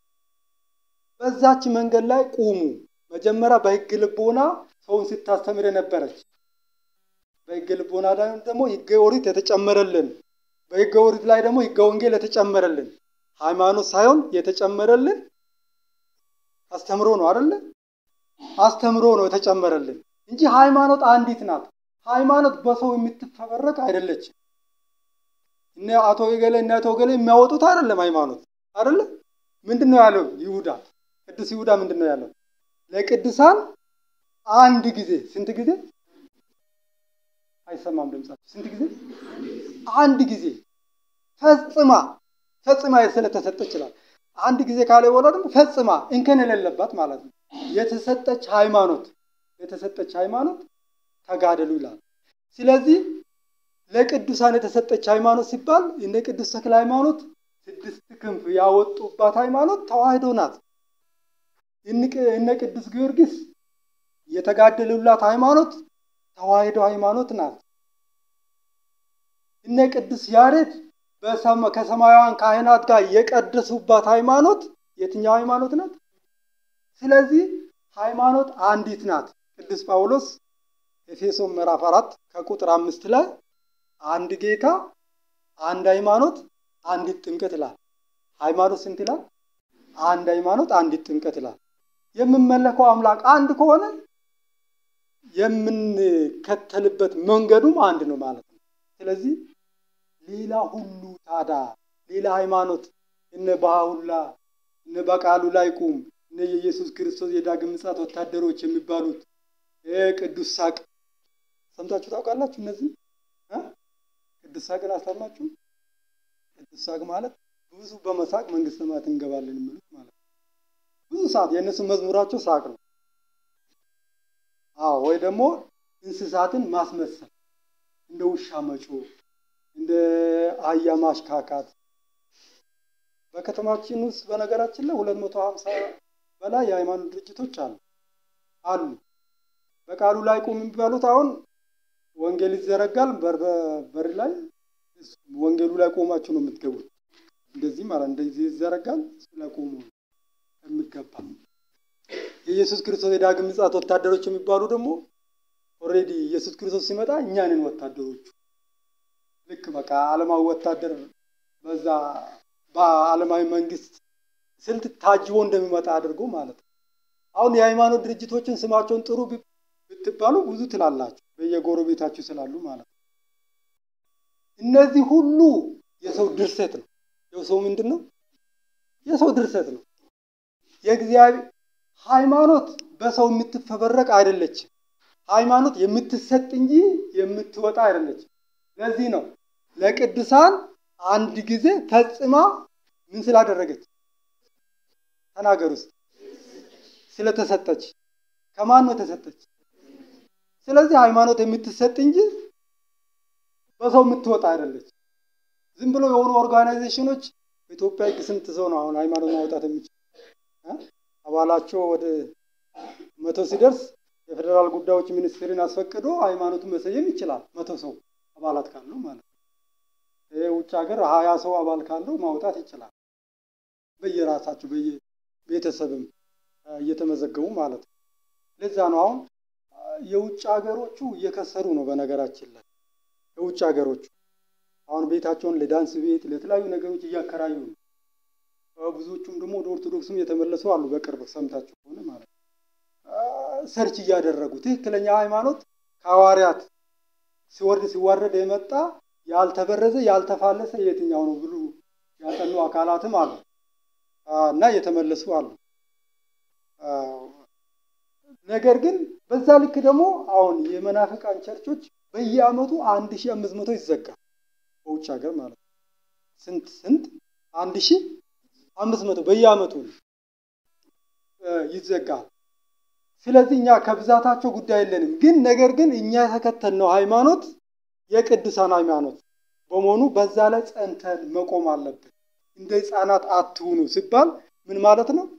Speaker 1: በዛች መንገድ ላይ ቁሙ። መጀመሪያ በሕግ ልቦና ሰውን ስታስተምር የነበረች በሕገ ልቦና ላይ ደግሞ ሕገ ኦሪት የተጨመረልን በሕገ ኦሪት ላይ ደግሞ ሕገ ወንጌል የተጨመረልን ሃይማኖት ሳይሆን የተጨመረልን አስተምሮ ነው አይደለ? አስተምሮ ነው የተጨመረልን እንጂ ሃይማኖት አንዲት ናት። ሃይማኖት በሰው የምትፈበረክ አይደለችም። እነ አቶ ገሌ እነ አቶ ገሌ የሚያወጡት አይደለም ሃይማኖት አይደለ? ምንድን ነው ያለው ይሁዳ? ቅዱስ ይሁዳ ምንድን ነው ያለው? ለቅዱሳን አንድ ጊዜ ስንት ጊዜ አይሰማም ድምጻቸው። ስንት ጊዜ? አንድ ጊዜ ፈጽማ ፈጽማ ስለተሰጠ ይችላል። አንድ ጊዜ ካለ በኋላ ደግሞ ፈጽማ እንከን የሌለባት ማለት ነው። የተሰጠች ሃይማኖት የተሰጠች ሃይማኖት ተጋደሉ ይላል። ስለዚህ ለቅዱሳን የተሰጠች ሃይማኖት ሲባል እነ ቅዱስ ተክለ ሃይማኖት ስድስት ክንፍ ያወጡባት ሃይማኖት ተዋሕዶ ናት። እነ ቅዱስ ጊዮርጊስ የተጋደሉላት ሃይማኖት ተዋሕዶ ሃይማኖት ናት። እነ ቅዱስ ያሬድ ከሰማያውያን ካህናት ጋር የቀደሱባት ሃይማኖት የትኛው ሃይማኖት ናት? ስለዚህ ሃይማኖት አንዲት ናት። ቅዱስ ጳውሎስ ኤፌሶን ምዕራፍ አራት ከቁጥር አምስት ላይ አንድ ጌታ፣ አንድ ሃይማኖት፣ አንዲት ጥምቀት ይላል። ሃይማኖት ስንት ይላል? አንድ ሃይማኖት፣ አንዲት ጥምቀት ይላል። የምመለከው አምላክ አንድ ከሆነ የምንከተልበት መንገዱም አንድ ነው ማለት ነው። ስለዚህ ሌላ ሁሉ ታዳ ሌላ ሃይማኖት እነ ባሁላ እነ በቃሉ ላይ ቁም እነ የኢየሱስ ክርስቶስ የዳግም ምጽአት ወታደሮች የሚባሉት ቅዱስ ሳቅ ሰምታችሁ ታውቃላችሁ? እነዚህ ቅዱስ ሳቅን አሰማችሁ? ቅዱስ ሳቅ ማለት ብዙ በመሳቅ መንግስተ ሰማያት እንገባለን የሚሉት ማለት ነው። ብዙ ሰዓት የእነሱ መዝሙራቸው ሳቅ ነው። አዎ ወይ ደግሞ እንስሳትን ማስመሰል እንደ ውሻ መጮ እንደ አህያ ማሽካካት። በከተማችን ውስጥ በነገራችን ላይ ሁለት መቶ ሀምሳ በላይ የሃይማኖት ድርጅቶች አሉ አሉ። በቃሉ ላይ ቁም የሚባሉት አሁን ወንጌል ይዘረጋል፣ በር ላይ ወንጌሉ ላይ ቆማችሁ ነው የምትገቡት። እንደዚህ ማለት እንደዚህ ይዘረጋል፣ እሱ ላይ ቆሙ የሚገባ የኢየሱስ ክርስቶስ የዳግም ምጽአት ወታደሮች የሚባሉ ደግሞ ኦልሬዲ ኢየሱስ ክርስቶስ ሲመጣ እኛንን ወታደሮቹ ልክ በቃ ዓለማዊ ወታደር በዛ በዓለማዊ መንግስት ስልት ታጅቦ እንደሚመጣ አድርጎ ማለት ነው። አሁን የሃይማኖት ድርጅቶችን ስማቸውን ጥሩ ብትባሉ ብዙ ትላላችሁ፣ በየጎረቤታችሁ ስላሉ ማለት ነው። እነዚህ ሁሉ የሰው ድርሰት ነው። የሰው ምንድን ነው? የሰው ድርሰት ነው። የእግዚአብሔር ሃይማኖት በሰው የምትፈበረቅ አይደለችም። ሃይማኖት የምትሰጥ እንጂ የምትወጣ አይደለችም። ለዚህ ነው ለቅዱሳን አንድ ጊዜ ፈጽማ ምን ስላደረገች ተናገር ውስጥ ስለተሰጠች። ከማን ነው የተሰጠች? ስለዚህ ሃይማኖት የምትሰጥ እንጂ በሰው የምትወጣ አይደለች። ዝም ብሎ የሆኑ ኦርጋናይዜሽኖች በኢትዮጵያ ሕግ ስንት ሰው ነው አሁን ሃይማኖት ማውጣት የሚችል? አባላቸው ወደ መቶ ሲደርስ የፌዴራል ጉዳዮች ሚኒስቴርን አስፈቅዶ ሃይማኖቱን መሰየም ይችላል። መቶ ሰው አባላት ካለው ማለት ነው። ይህ ውጭ ሀገር ሀያ ሰው አባል ካለው ማውጣት ይችላል። በየራሳቸው በየቤተሰብም እየተመዘገቡ ማለት ነው። ለዛ ነው አሁን የውጭ ሀገሮቹ እየከሰሩ ነው። በነገራችን ላይ የውጭ ሀገሮቹ አሁን ቤታቸውን ለዳንስ ቤት ለተለያዩ ነገሮች እያከራዩ ነው። ብዙዎቹም ደግሞ ወደ ኦርቶዶክስም የተመለሱ አሉ። በቅርብ ሰምታችሁ ከሆነ ማለት ነው። ሰርች እያደረጉ ትክክለኛ ሃይማኖት ከሐዋርያት ሲወርድ ሲዋረድ የመጣ ያልተበረዘ ያልተፋለሰ የትኛው ነው ብሉ ያጠኑ አካላትም አሉ እና እየተመለሱ አሉ። ነገር ግን በዛ ልክ ደግሞ አሁን የመናፍቃን ቸርቾች በየዓመቱ አንድ ሺህ አምስት መቶ ይዘጋል በውጭ ሀገር ማለት ነው። ስንት ስንት አንድ ሺህ አምስት መቶ በየዓመቱ ይዘጋል። ስለዚህ እኛ ከብዛታቸው ጉዳይ የለንም። ግን ነገር ግን እኛ የተከተልነው ሃይማኖት የቅዱሳን ሃይማኖት በመሆኑ በዛ ላይ ጸንተን መቆም አለብን። እንደ ሕፃናት አትሁኑ ሲባል ምን ማለት ነው?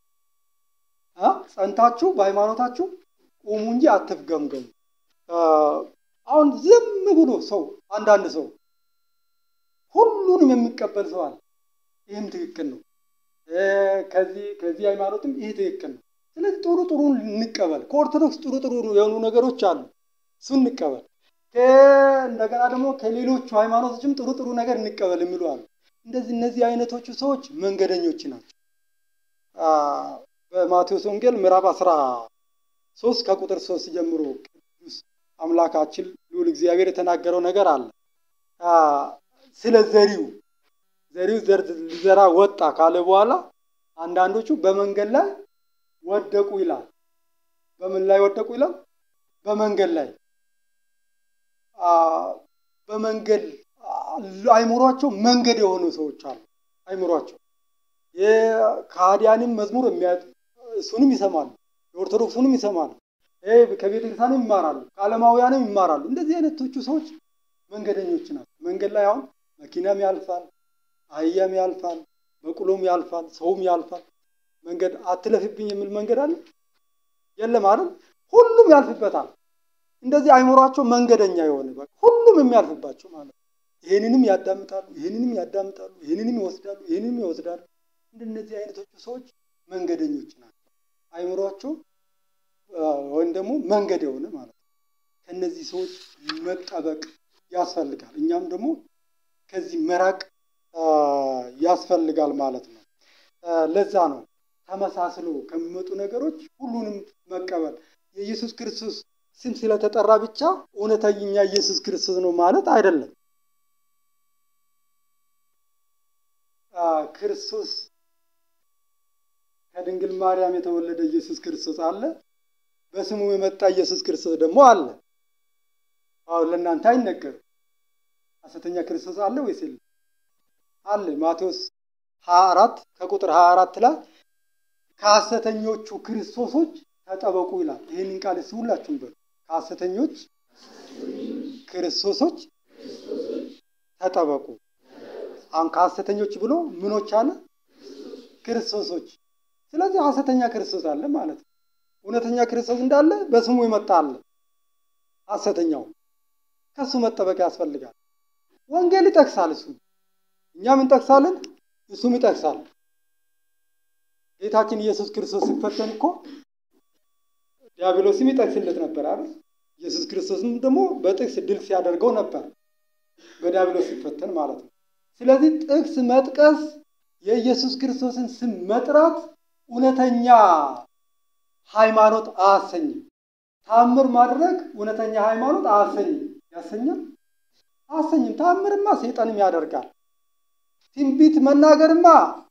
Speaker 1: ጸንታችሁ በሃይማኖታችሁ ቁሙ እንጂ አትፍገምገሙ። አሁን ዝም ብሎ ሰው አንዳንድ ሰው ሁሉንም የሚቀበል ሰው አለ። ይህም ትክክል ነው። ከዚህ ከዚህ ሃይማኖትም ይህ ትክክል ነው። ስለዚህ ጥሩ ጥሩ እንቀበል። ከኦርቶዶክስ ጥሩ ጥሩ የሆኑ ነገሮች አሉ፣ እሱ እንቀበል። እንደገና ደግሞ ከሌሎቹ ሃይማኖቶችም ጥሩ ጥሩ ነገር እንቀበል የሚሉ አሉ። እንደዚህ እነዚህ አይነቶቹ ሰዎች መንገደኞች ናቸው። በማቴዎስ ወንጌል ምዕራፍ አስራ ሶስት ከቁጥር ሶስት ጀምሮ ቅዱስ አምላካችን ልዑል እግዚአብሔር የተናገረው ነገር አለ። ስለ ዘሪው ዘሪው ዘር ሊዘራ ወጣ ካለ በኋላ አንዳንዶቹ በመንገድ ላይ ወደቁ ይላል። በምን ላይ ወደቁ ይላል? በመንገድ ላይ በመንገድ አይምሯቸው መንገድ የሆኑ ሰዎች አሉ። አይምሯቸው የካህዲያንም መዝሙር እሱንም ይሰማሉ፣ የኦርቶዶክሱንም ይሰማሉ፣ ከቤተ ክርስቲያንም ይማራሉ፣ ከዓለማውያንም ይማራሉ። እንደዚህ አይነቶቹ ሰዎች መንገደኞች ናቸው። መንገድ ላይ አሁን መኪናም ያልፋል፣ አህያም ያልፋል፣ በቅሎም ያልፋል፣ ሰውም ያልፋል። መንገድ አትለፍብኝ የሚል መንገድ አለ የለም አይደል? ሁሉም ያልፍበታል። እንደዚህ አይምሯቸው መንገደኛ የሆነ በቃ ሁሉም የሚያልፍባቸው ማለት ነው። ይህንንም ያዳምጣሉ፣ ይህንንም ያዳምጣሉ፣ ይህንንም ይወስዳሉ፣ ይህንንም ይወስዳሉ። እንደነዚህ አይነቶቹ ሰዎች መንገደኞች ናቸው። አይምሯቸው ወይም ደግሞ መንገድ የሆነ ማለት ነው። ከእነዚህ ሰዎች መጠበቅ ያስፈልጋል። እኛም ደግሞ ከዚህ መራቅ ያስፈልጋል ማለት ነው። ለዛ ነው ተመሳስሎ ከሚመጡ ነገሮች ሁሉንም መቀበል የኢየሱስ ክርስቶስ ስም ስለተጠራ ብቻ እውነተኛ ኢየሱስ ክርስቶስ ነው ማለት አይደለም። ክርስቶስ ከድንግል ማርያም የተወለደ ኢየሱስ ክርስቶስ አለ። በስሙ የመጣ ኢየሱስ ክርስቶስ ደግሞ አለ። አሁን ለእናንተ አይነገርም። ሐሰተኛ ክርስቶስ አለ ወይስ የለም? አለ። ማቴዎስ 24 ከቁጥር 24 ላይ ከሐሰተኞቹ ክርስቶሶች ተጠበቁ ይላል። ይህንን ቃል እስኪ ሁላችሁም በሉ። ከሐሰተኞች ክርስቶሶች ተጠበቁ። አሁን ከሐሰተኞች ብሎ ምኖች አለ? ክርስቶሶች። ስለዚህ ሐሰተኛ ክርስቶስ አለ ማለት ነው። እውነተኛ ክርስቶስ እንዳለ በስሙ የመጣ አለ። ሐሰተኛው ከእሱ መጠበቅ ያስፈልጋል። ወንጌል ይጠቅሳል። እሱ እኛም እንጠቅሳለን፣ እሱም ይጠቅሳል። ጌታችን ኢየሱስ ክርስቶስ ሲፈተን እኮ ዲያብሎስም ይጠቅስለት ነበር አይደል? ኢየሱስ ክርስቶስም ደግሞ በጥቅስ ድል ሲያደርገው ነበር፣ በዲያብሎስ ሲፈተን ማለት ነው። ስለዚህ ጥቅስ መጥቀስ የኢየሱስ ክርስቶስን ስም መጥራት እውነተኛ ሃይማኖት አያሰኝም። ታምር ማድረግ እውነተኛ ሃይማኖት አያሰኝም። ያሰኛል? አያሰኝም። ታምርማ ሰይጣንም ያደርጋል። ትንቢት መናገርማ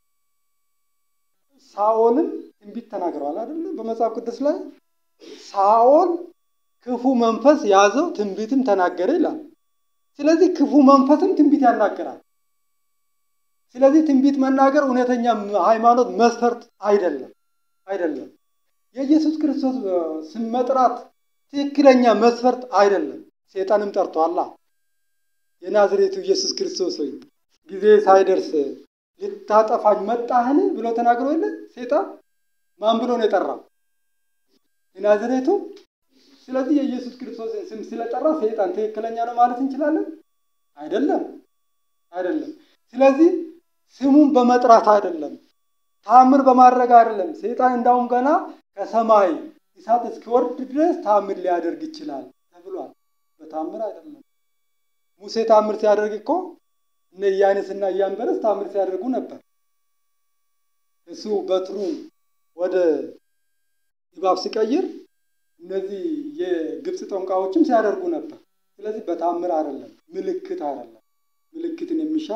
Speaker 1: ሳኦልም ትንቢት ተናግረዋል አይደለ? በመጽሐፍ ቅዱስ ላይ ሳኦል ክፉ መንፈስ ያዘው ትንቢትም ተናገረ ይላል። ስለዚህ ክፉ መንፈስም ትንቢት ያናገራል። ስለዚህ ትንቢት መናገር እውነተኛ ሃይማኖት መስፈርት አይደለም አይደለም። የኢየሱስ ክርስቶስ ስም መጥራት ትክክለኛ መስፈርት አይደለም። ሴጣንም ጠርቷላ። የናዝሬቱ ኢየሱስ ክርስቶስ ሆይ ጊዜ ሳይደርስ ልታጠፋኝ መጣህን ብሎ ተናግሮ የለ ሴጣን ማን ብሎ ነው የጠራው? የናዝሬቱ። ስለዚህ የኢየሱስ ክርስቶስን ስም ስለጠራ ሴጣን ትክክለኛ ነው ማለት እንችላለን? አይደለም አይደለም። ስለዚህ ስሙን በመጥራት አይደለም፣ ታምር በማድረግ አይደለም። ሴጣን እንዳውም ገና ከሰማይ እሳት እስኪወርድ ድረስ ታምር ሊያደርግ ይችላል ተብሏል። በታምር አይደለም። ሙሴ ታምር ሲያደርግ እኮ እነ ኢያኔስና ኢያንበረስ ታምር ሲያደርጉ ነበር። እሱ በትሩን ወደ እባብ ሲቀይር እነዚህ የግብፅ ጠንቋዮችም ሲያደርጉ ነበር። ስለዚህ በታምር አይደለም፣ ምልክት አይደለም። ምልክትን የሚሻ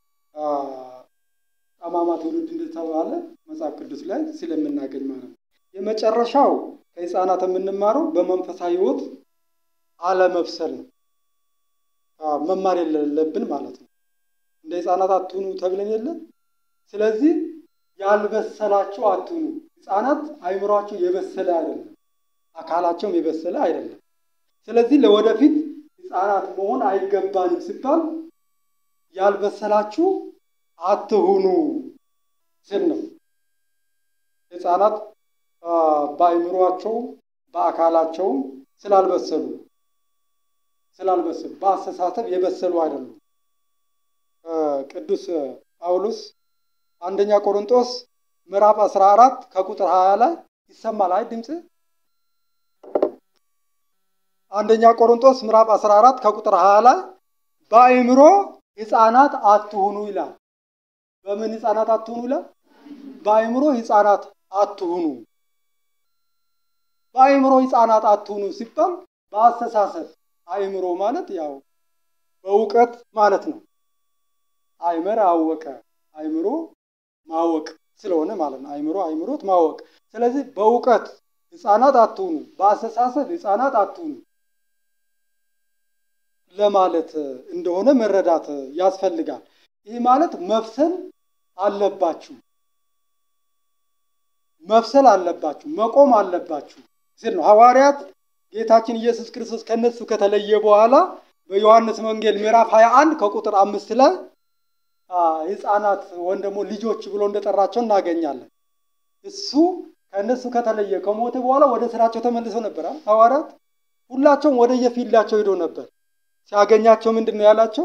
Speaker 1: ጠማማ ትውልድ እንደተባለ መጽሐፍ ቅዱስ ላይ ስለምናገኝ ማለት ነው። የመጨረሻው ከሕፃናት የምንማረው በመንፈሳዊ ሕይወት አለመብሰል ነው። መማር የሌለብን ማለት ነው። እንደ ሕፃናት አትሁኑ ተብለን የለ። ስለዚህ ያልበሰላቸው አትሁኑ። ሕፃናት አይምሯቸው የበሰለ አይደለም፣ አካላቸውም የበሰለ አይደለም። ስለዚህ ለወደፊት ሕፃናት መሆን አይገባንም ሲባል ያልበሰላችሁ አትሁኑ ስል ነው። ሕፃናት በአይምሯቸው በአካላቸውም ስላልበሰሉ ስላልበሰሉ በአስተሳሰብ የበሰሉ አይደሉም። ቅዱስ ጳውሎስ አንደኛ ቆሮንጦስ ምዕራፍ 14 ከቁጥር 20 ላይ ይሰማል። አይ ድምፅ አንደኛ ቆሮንጦስ ምዕራፍ 14 ከቁጥር 20 ላይ በአይምሮ ሕፃናት አትሁኑ ይላል። በምን ሕፃናት አትሁኑ ይላል? በአይምሮ ሕፃናት አትሁኑ። በአይምሮ ሕፃናት አትሁኑ ሲባል በአስተሳሰብ አይምሮ ማለት ያው በእውቀት ማለት ነው። አይመር አወቀ፣ አይምሮ ማወቅ ስለሆነ ማለት ነው። አይምሮ አይምሮት ማወቅ። ስለዚህ በእውቀት ሕፃናት አትሁኑ፣ በአስተሳሰብ ሕፃናት አትሁኑ ለማለት እንደሆነ መረዳት ያስፈልጋል። ይህ ማለት መብሰል አለባችሁ፣ መብሰል አለባችሁ፣ መቆም አለባችሁ ሲል ነው። ሐዋርያት ጌታችን ኢየሱስ ክርስቶስ ከነሱ ከተለየ በኋላ በዮሐንስ ወንጌል ምዕራፍ 21 ከቁጥር አምስት ላይ ሕፃናት ወይም ደግሞ ልጆች ብሎ እንደጠራቸው እናገኛለን። እሱ ከእነሱ ከተለየ ከሞተ በኋላ ወደ ስራቸው ተመልሰው ነበር። ሐዋርያት ሁላቸውም ወደ የፊልዳቸው ሄዶ ነበር። ሲያገኛቸው ምንድን ነው ያላቸው?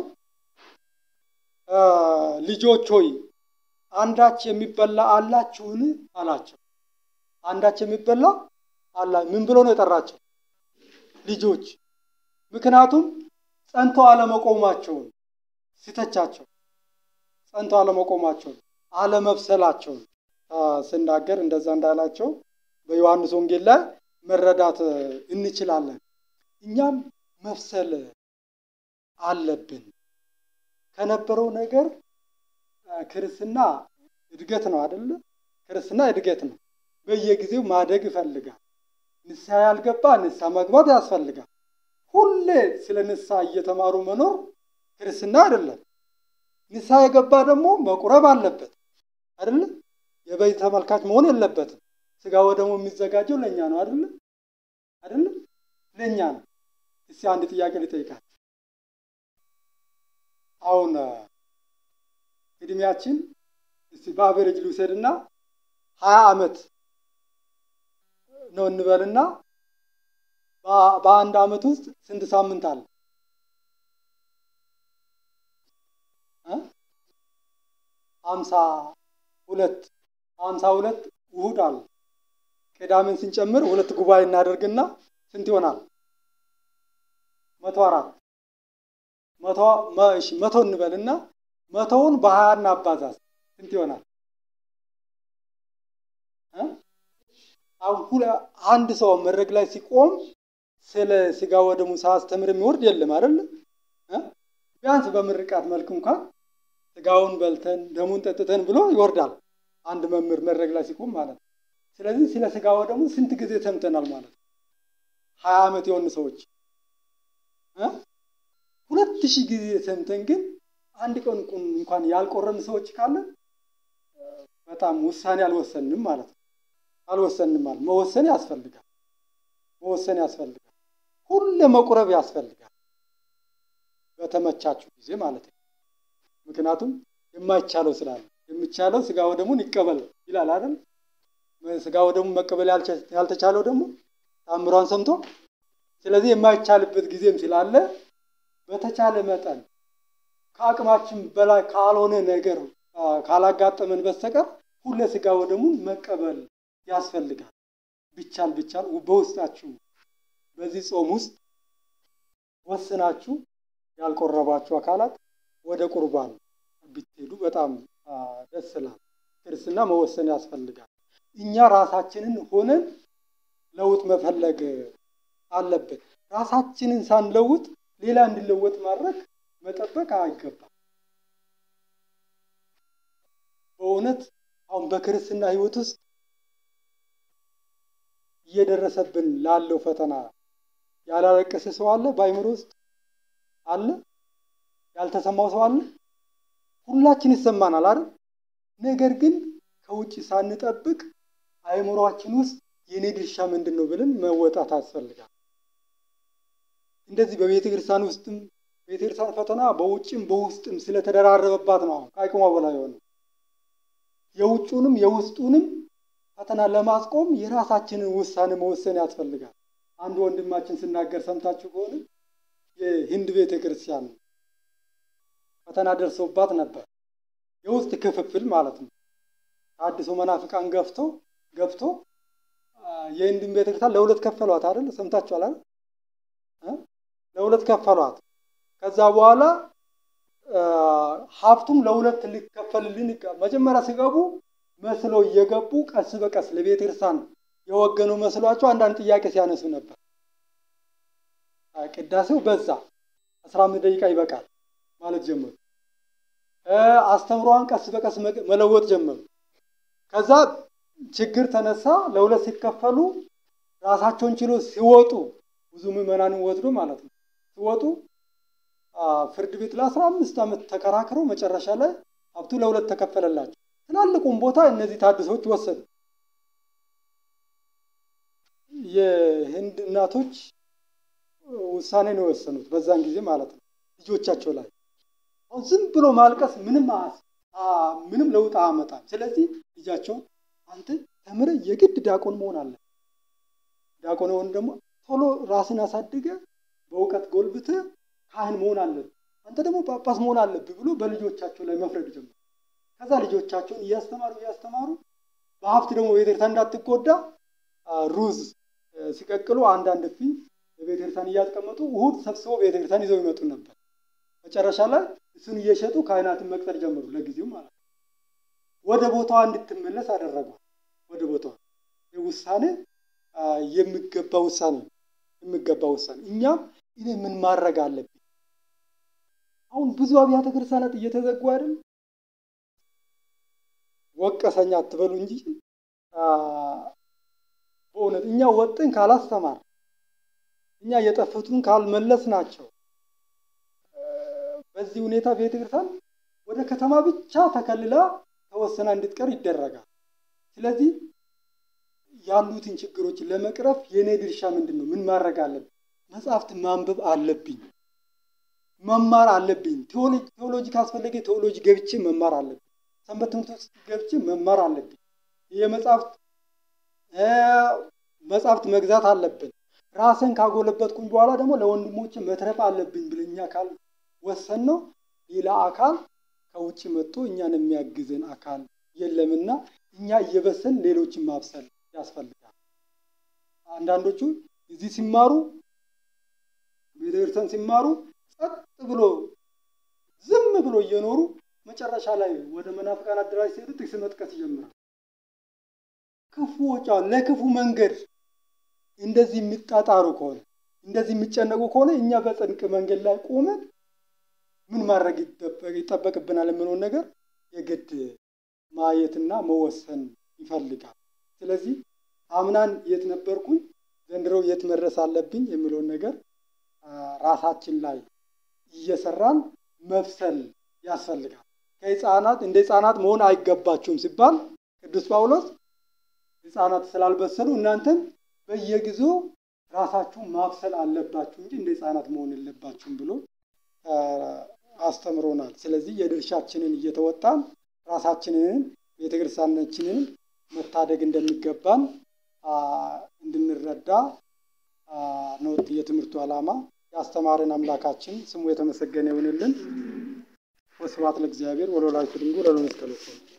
Speaker 1: ልጆች ሆይ አንዳች የሚበላ አላችሁን አላቸው። አንዳች የሚበላ አላ ምን ብሎ ነው የጠራቸው? ልጆች። ምክንያቱም ጸንቶ አለመቆማቸውን ሲተቻቸው፣ ጸንቶ አለመቆማቸውን አለመብሰላቸውን ስናገር እንደዛ እንዳላቸው በዮሐንስ ወንጌል ላይ መረዳት እንችላለን። እኛም መብሰል አለብን። ከነበረው ነገር ክርስትና እድገት ነው አይደለ? ክርስትና እድገት ነው። በየጊዜው ማደግ ይፈልጋል። ንስሐ ያልገባ ንስሐ መግባት ያስፈልጋል። ሁሌ ስለ ንስሐ እየተማሩ መኖር ክርስትና አይደለም። ንስሐ የገባ ደግሞ መቁረብ አለበት አይደለ? የበይ ተመልካች መሆን የለበትም። ስጋ ወደሙ የሚዘጋጀው ለእኛ ነው አይደለ? አይደለ? ለእኛ ነው። እስቲ አንድ ጥያቄ ልጠይቃል። አሁን እድሜያችን እስቲ በአቨሬጅ ልውሰድና ሀያ ዓመት ነው እንበልና በአንድ ዓመት ውስጥ ስንት ሳምንት አለ? ሀምሳ ሁለት ሀምሳ ሁለት እሑድ አለ። ቅዳሜን ስንጨምር ሁለት ጉባኤ እናደርግና ስንት ይሆናል? መቶ አራት መቶ እሺ መቶ እንበልና መቶውን በሀያ እናባዛዝ ስንት ይሆናል? አሁን አንድ ሰው መድረክ ላይ ሲቆም ስለ ስጋ ወደሙ ሳያስተምር የሚወርድ የለም አይደለ? ቢያንስ በምርቃት መልክ እንኳን ስጋውን በልተን ደሙን ጠጥተን ብሎ ይወርዳል። አንድ መምህር መድረክ ላይ ሲቆም ማለት ነው። ስለዚህ ስለ ስጋው ደግሞ ስንት ጊዜ ሰምተናል ማለት ነው። ሀያ ዓመት የሆኑ ሰዎች ሁለት ሺህ ጊዜ ሰምተን ግን አንድ ቀን እንኳን ያልቆረን ሰዎች ካለ በጣም ውሳኔ አልወሰንም ማለት ነው። አልወሰንም ማለት መወሰን ያስፈልጋል። መወሰን ያስፈልጋል። ሁሌ መቁረብ ያስፈልጋል። በተመቻችሁ ጊዜ ማለት ነው። ምክንያቱም የማይቻለው ስላለ የሚቻለው ስጋ ወደሙን ይቀበል ይላል አይደል? ስጋ ወደሙን መቀበል ያልተቻለው ደግሞ ታምሯን ሰምቶ ስለዚህ የማይቻልበት ጊዜም ስላለ በተቻለ መጠን ከአቅማችን በላይ ካልሆነ ነገር ካላጋጠመን በስተቀር ሁሌ ስጋ ወደሙን መቀበል ያስፈልጋል። ቢቻል ቢቻል በውስጣችሁ በዚህ ጾም ውስጥ ወስናችሁ ያልቆረባችሁ አካላት ወደ ቁርባን ብትሄዱ በጣም ደስ ይላል። ክርስትና መወሰን ያስፈልጋል። እኛ ራሳችንን ሆነን ለውጥ መፈለግ አለብን። ራሳችንን ሳንለውጥ ሌላ እንዲለወጥ ማድረግ መጠበቅ አይገባም። በእውነት አሁን በክርስትና ሕይወት ውስጥ እየደረሰብን ላለው ፈተና ያላለቀሰ ሰው አለ? በአይምሮ ውስጥ አለ? ያልተሰማው ሰው አለ? ሁላችን ይሰማናል አይደል? ነገር ግን ከውጭ ሳንጠብቅ አይምሯችን ውስጥ የኔ ድርሻ ምንድን ነው ብለን መወጣት ያስፈልጋል። እንደዚህ በቤተ ክርስቲያን ውስጥም ቤተ ክርስቲያን ፈተና በውጭም በውስጥም ስለተደራረበባት ነው አሁን ከአቅሟ በላይ የሆነ የውጩንም የውስጡንም ፈተና ለማስቆም የራሳችንን ውሳኔ መወሰን ያስፈልጋል። አንድ ወንድማችን ስናገር ሰምታችሁ ከሆነ የሂንድ ቤተ ክርስቲያን ፈተና ደርሶባት ነበር። የውስጥ ክፍፍል ማለት ነው። አዲሱ መናፍቃን ገፍቶ ገብቶ የሂንድን ቤተ ክርስቲያን ለሁለት ከፈሏት አይደል? ሰምታችኋል አይደል? ለሁለት ከፈሏት። ከዛ በኋላ ሀብቱም ለሁለት ሊከፈልልን መጀመሪያ ሲገቡ መስለው እየገቡ ቀስ በቀስ ለቤተ ክርስቲያን የወገኑ መስሏቸው አንዳንድ ጥያቄ ሲያነሱ ነበር። ቅዳሴው በዛ አስራ አምስት ደቂቃ ይበቃል ማለት ጀመሩ። አስተምሯን ቀስ በቀስ መለወጥ ጀመሩ። ከዛ ችግር ተነሳ። ለሁለት ሲከፈሉ ራሳቸውን ችሎ ሲወጡ ብዙ ምዕመናንን ወስዶ ማለት ነው ሲወጡ ፍርድ ቤት ለአስራ አምስት ዓመት ተከራክረው መጨረሻ ላይ ሀብቱ ለሁለት ተከፈለላቸው። ትላልቁም ቦታ እነዚህ ታድሶች ወሰዱ። የህንድ እናቶች ውሳኔ ነው የወሰኑት በዛን ጊዜ ማለት ነው ልጆቻቸው ላይ። አሁን ዝም ብሎ ማልቀስ ምንም ምንም ለውጥ አያመጣም። ስለዚህ ልጃቸውን አንተ ተምረህ የግድ ዲያቆን መሆን አለ ዲያቆን ሆን ደግሞ ቶሎ ራስን አሳድገ በእውቀት ጎልብተ ካህን መሆን አለብህ፣ አንተ ደግሞ ጳጳስ መሆን አለብህ ብሎ በልጆቻቸው ላይ መፍረድ ጀመሩ። ከዛ ልጆቻቸውን እያስተማሩ እያስተማሩ በሀብት ደግሞ ቤተክርስቲያን እንዳትጎዳ ሩዝ ሲቀቅሉ አንዳንድ ፊ በቤተክርስቲያን እያስቀመጡ እሁድ ሰብስበው ቤተክርስቲያን ይዘው ይመጡ ነበር። መጨረሻ ላይ እሱን እየሸጡ ካህናትን መቅጠር ጀመሩ። ለጊዜው ማለት ነው። ወደ ቦታዋ እንድትመለስ አደረጓል። ወደ ቦታዋ ውሳኔ የሚገባ ውሳኔ የሚገባ ውሳኔ። እኛም እኔ ምን ማድረግ አለብኝ? አሁን ብዙ አብያተ ክርስቲያናት እየተዘጉ አይደል? ወቀሰኛ አትበሉ እንጂ በእውነት እኛ ወጥን ካላስተማር እኛ የጠፉትን ካልመለስ ናቸው በዚህ ሁኔታ ቤተክርስቲያን ወደ ከተማ ብቻ ተከልላ ተወሰና እንድትቀር ይደረጋል። ስለዚህ ያሉትን ችግሮች ለመቅረፍ የእኔ ድርሻ ምንድን ነው? ምን ማድረግ አለብኝ? መጽሐፍት ማንበብ አለብኝ፣ መማር አለብኝ። ቴዎሎጂ ካስፈለገ ቴዎሎጂ ገብቼ መማር አለብኝ። ሰንበት ትምህርት ውስጥ ገብቼ መማር አለብኝ። የመጽሐፍት መጽሐፍት መግዛት አለብን። ራስን ካጎለበትኩኝ በኋላ ደግሞ ለወንድሞች መትረፍ አለብኝ ብለኛ ካል ወሰን ነው ሌላ አካል ከውጭ መጥቶ እኛን የሚያግዘን አካል የለምና እኛ እየበሰን ሌሎችን ማብሰል ያስፈልጋል። አንዳንዶቹ እዚህ ሲማሩ ቤተክርስቲያን ሲማሩ ጸጥ ብሎ ዝም ብሎ እየኖሩ መጨረሻ ላይ ወደ መናፍቃን አደራጅ ሲሄዱ ጥቅስ መጥቀስ ይጀምራል። ክፉዎች ለክፉ መንገድ እንደዚህ የሚጣጣሩ ከሆነ እንደዚህ የሚጨነቁ ከሆነ እኛ በጽድቅ መንገድ ላይ ቆመን ምን ማድረግ ይጠበቅብናል የምለውን ነገር የግድ ማየትና መወሰን ይፈልጋል። ስለዚህ አምናን የት ነበርኩኝ፣ ዘንድሮ የት መድረስ አለብኝ የሚለውን ነገር ራሳችን ላይ እየሰራን መብሰል ያስፈልጋል። ከህፃናት እንደ ህፃናት መሆን አይገባችሁም ሲባል ቅዱስ ጳውሎስ ህፃናት ስላልበሰሉ እናንተም በየጊዜው ራሳችሁን ማብሰል አለባችሁ እንጂ እንደ ህፃናት መሆን የለባችሁም ብሎ አስተምሮናል። ስለዚህ የድርሻችንን እየተወጣን ራሳችንን ቤተክርስቲያናችንን መታደግ እንደሚገባን እንድንረዳ ነው የትምህርቱ ዓላማ። ያስተማረን አምላካችን ስሙ የተመሰገነ ይሁንልን። ወስብሐት ለእግዚአብሔር ወለወላዲቱ ድንግል ወለመስቀሉ ክቡር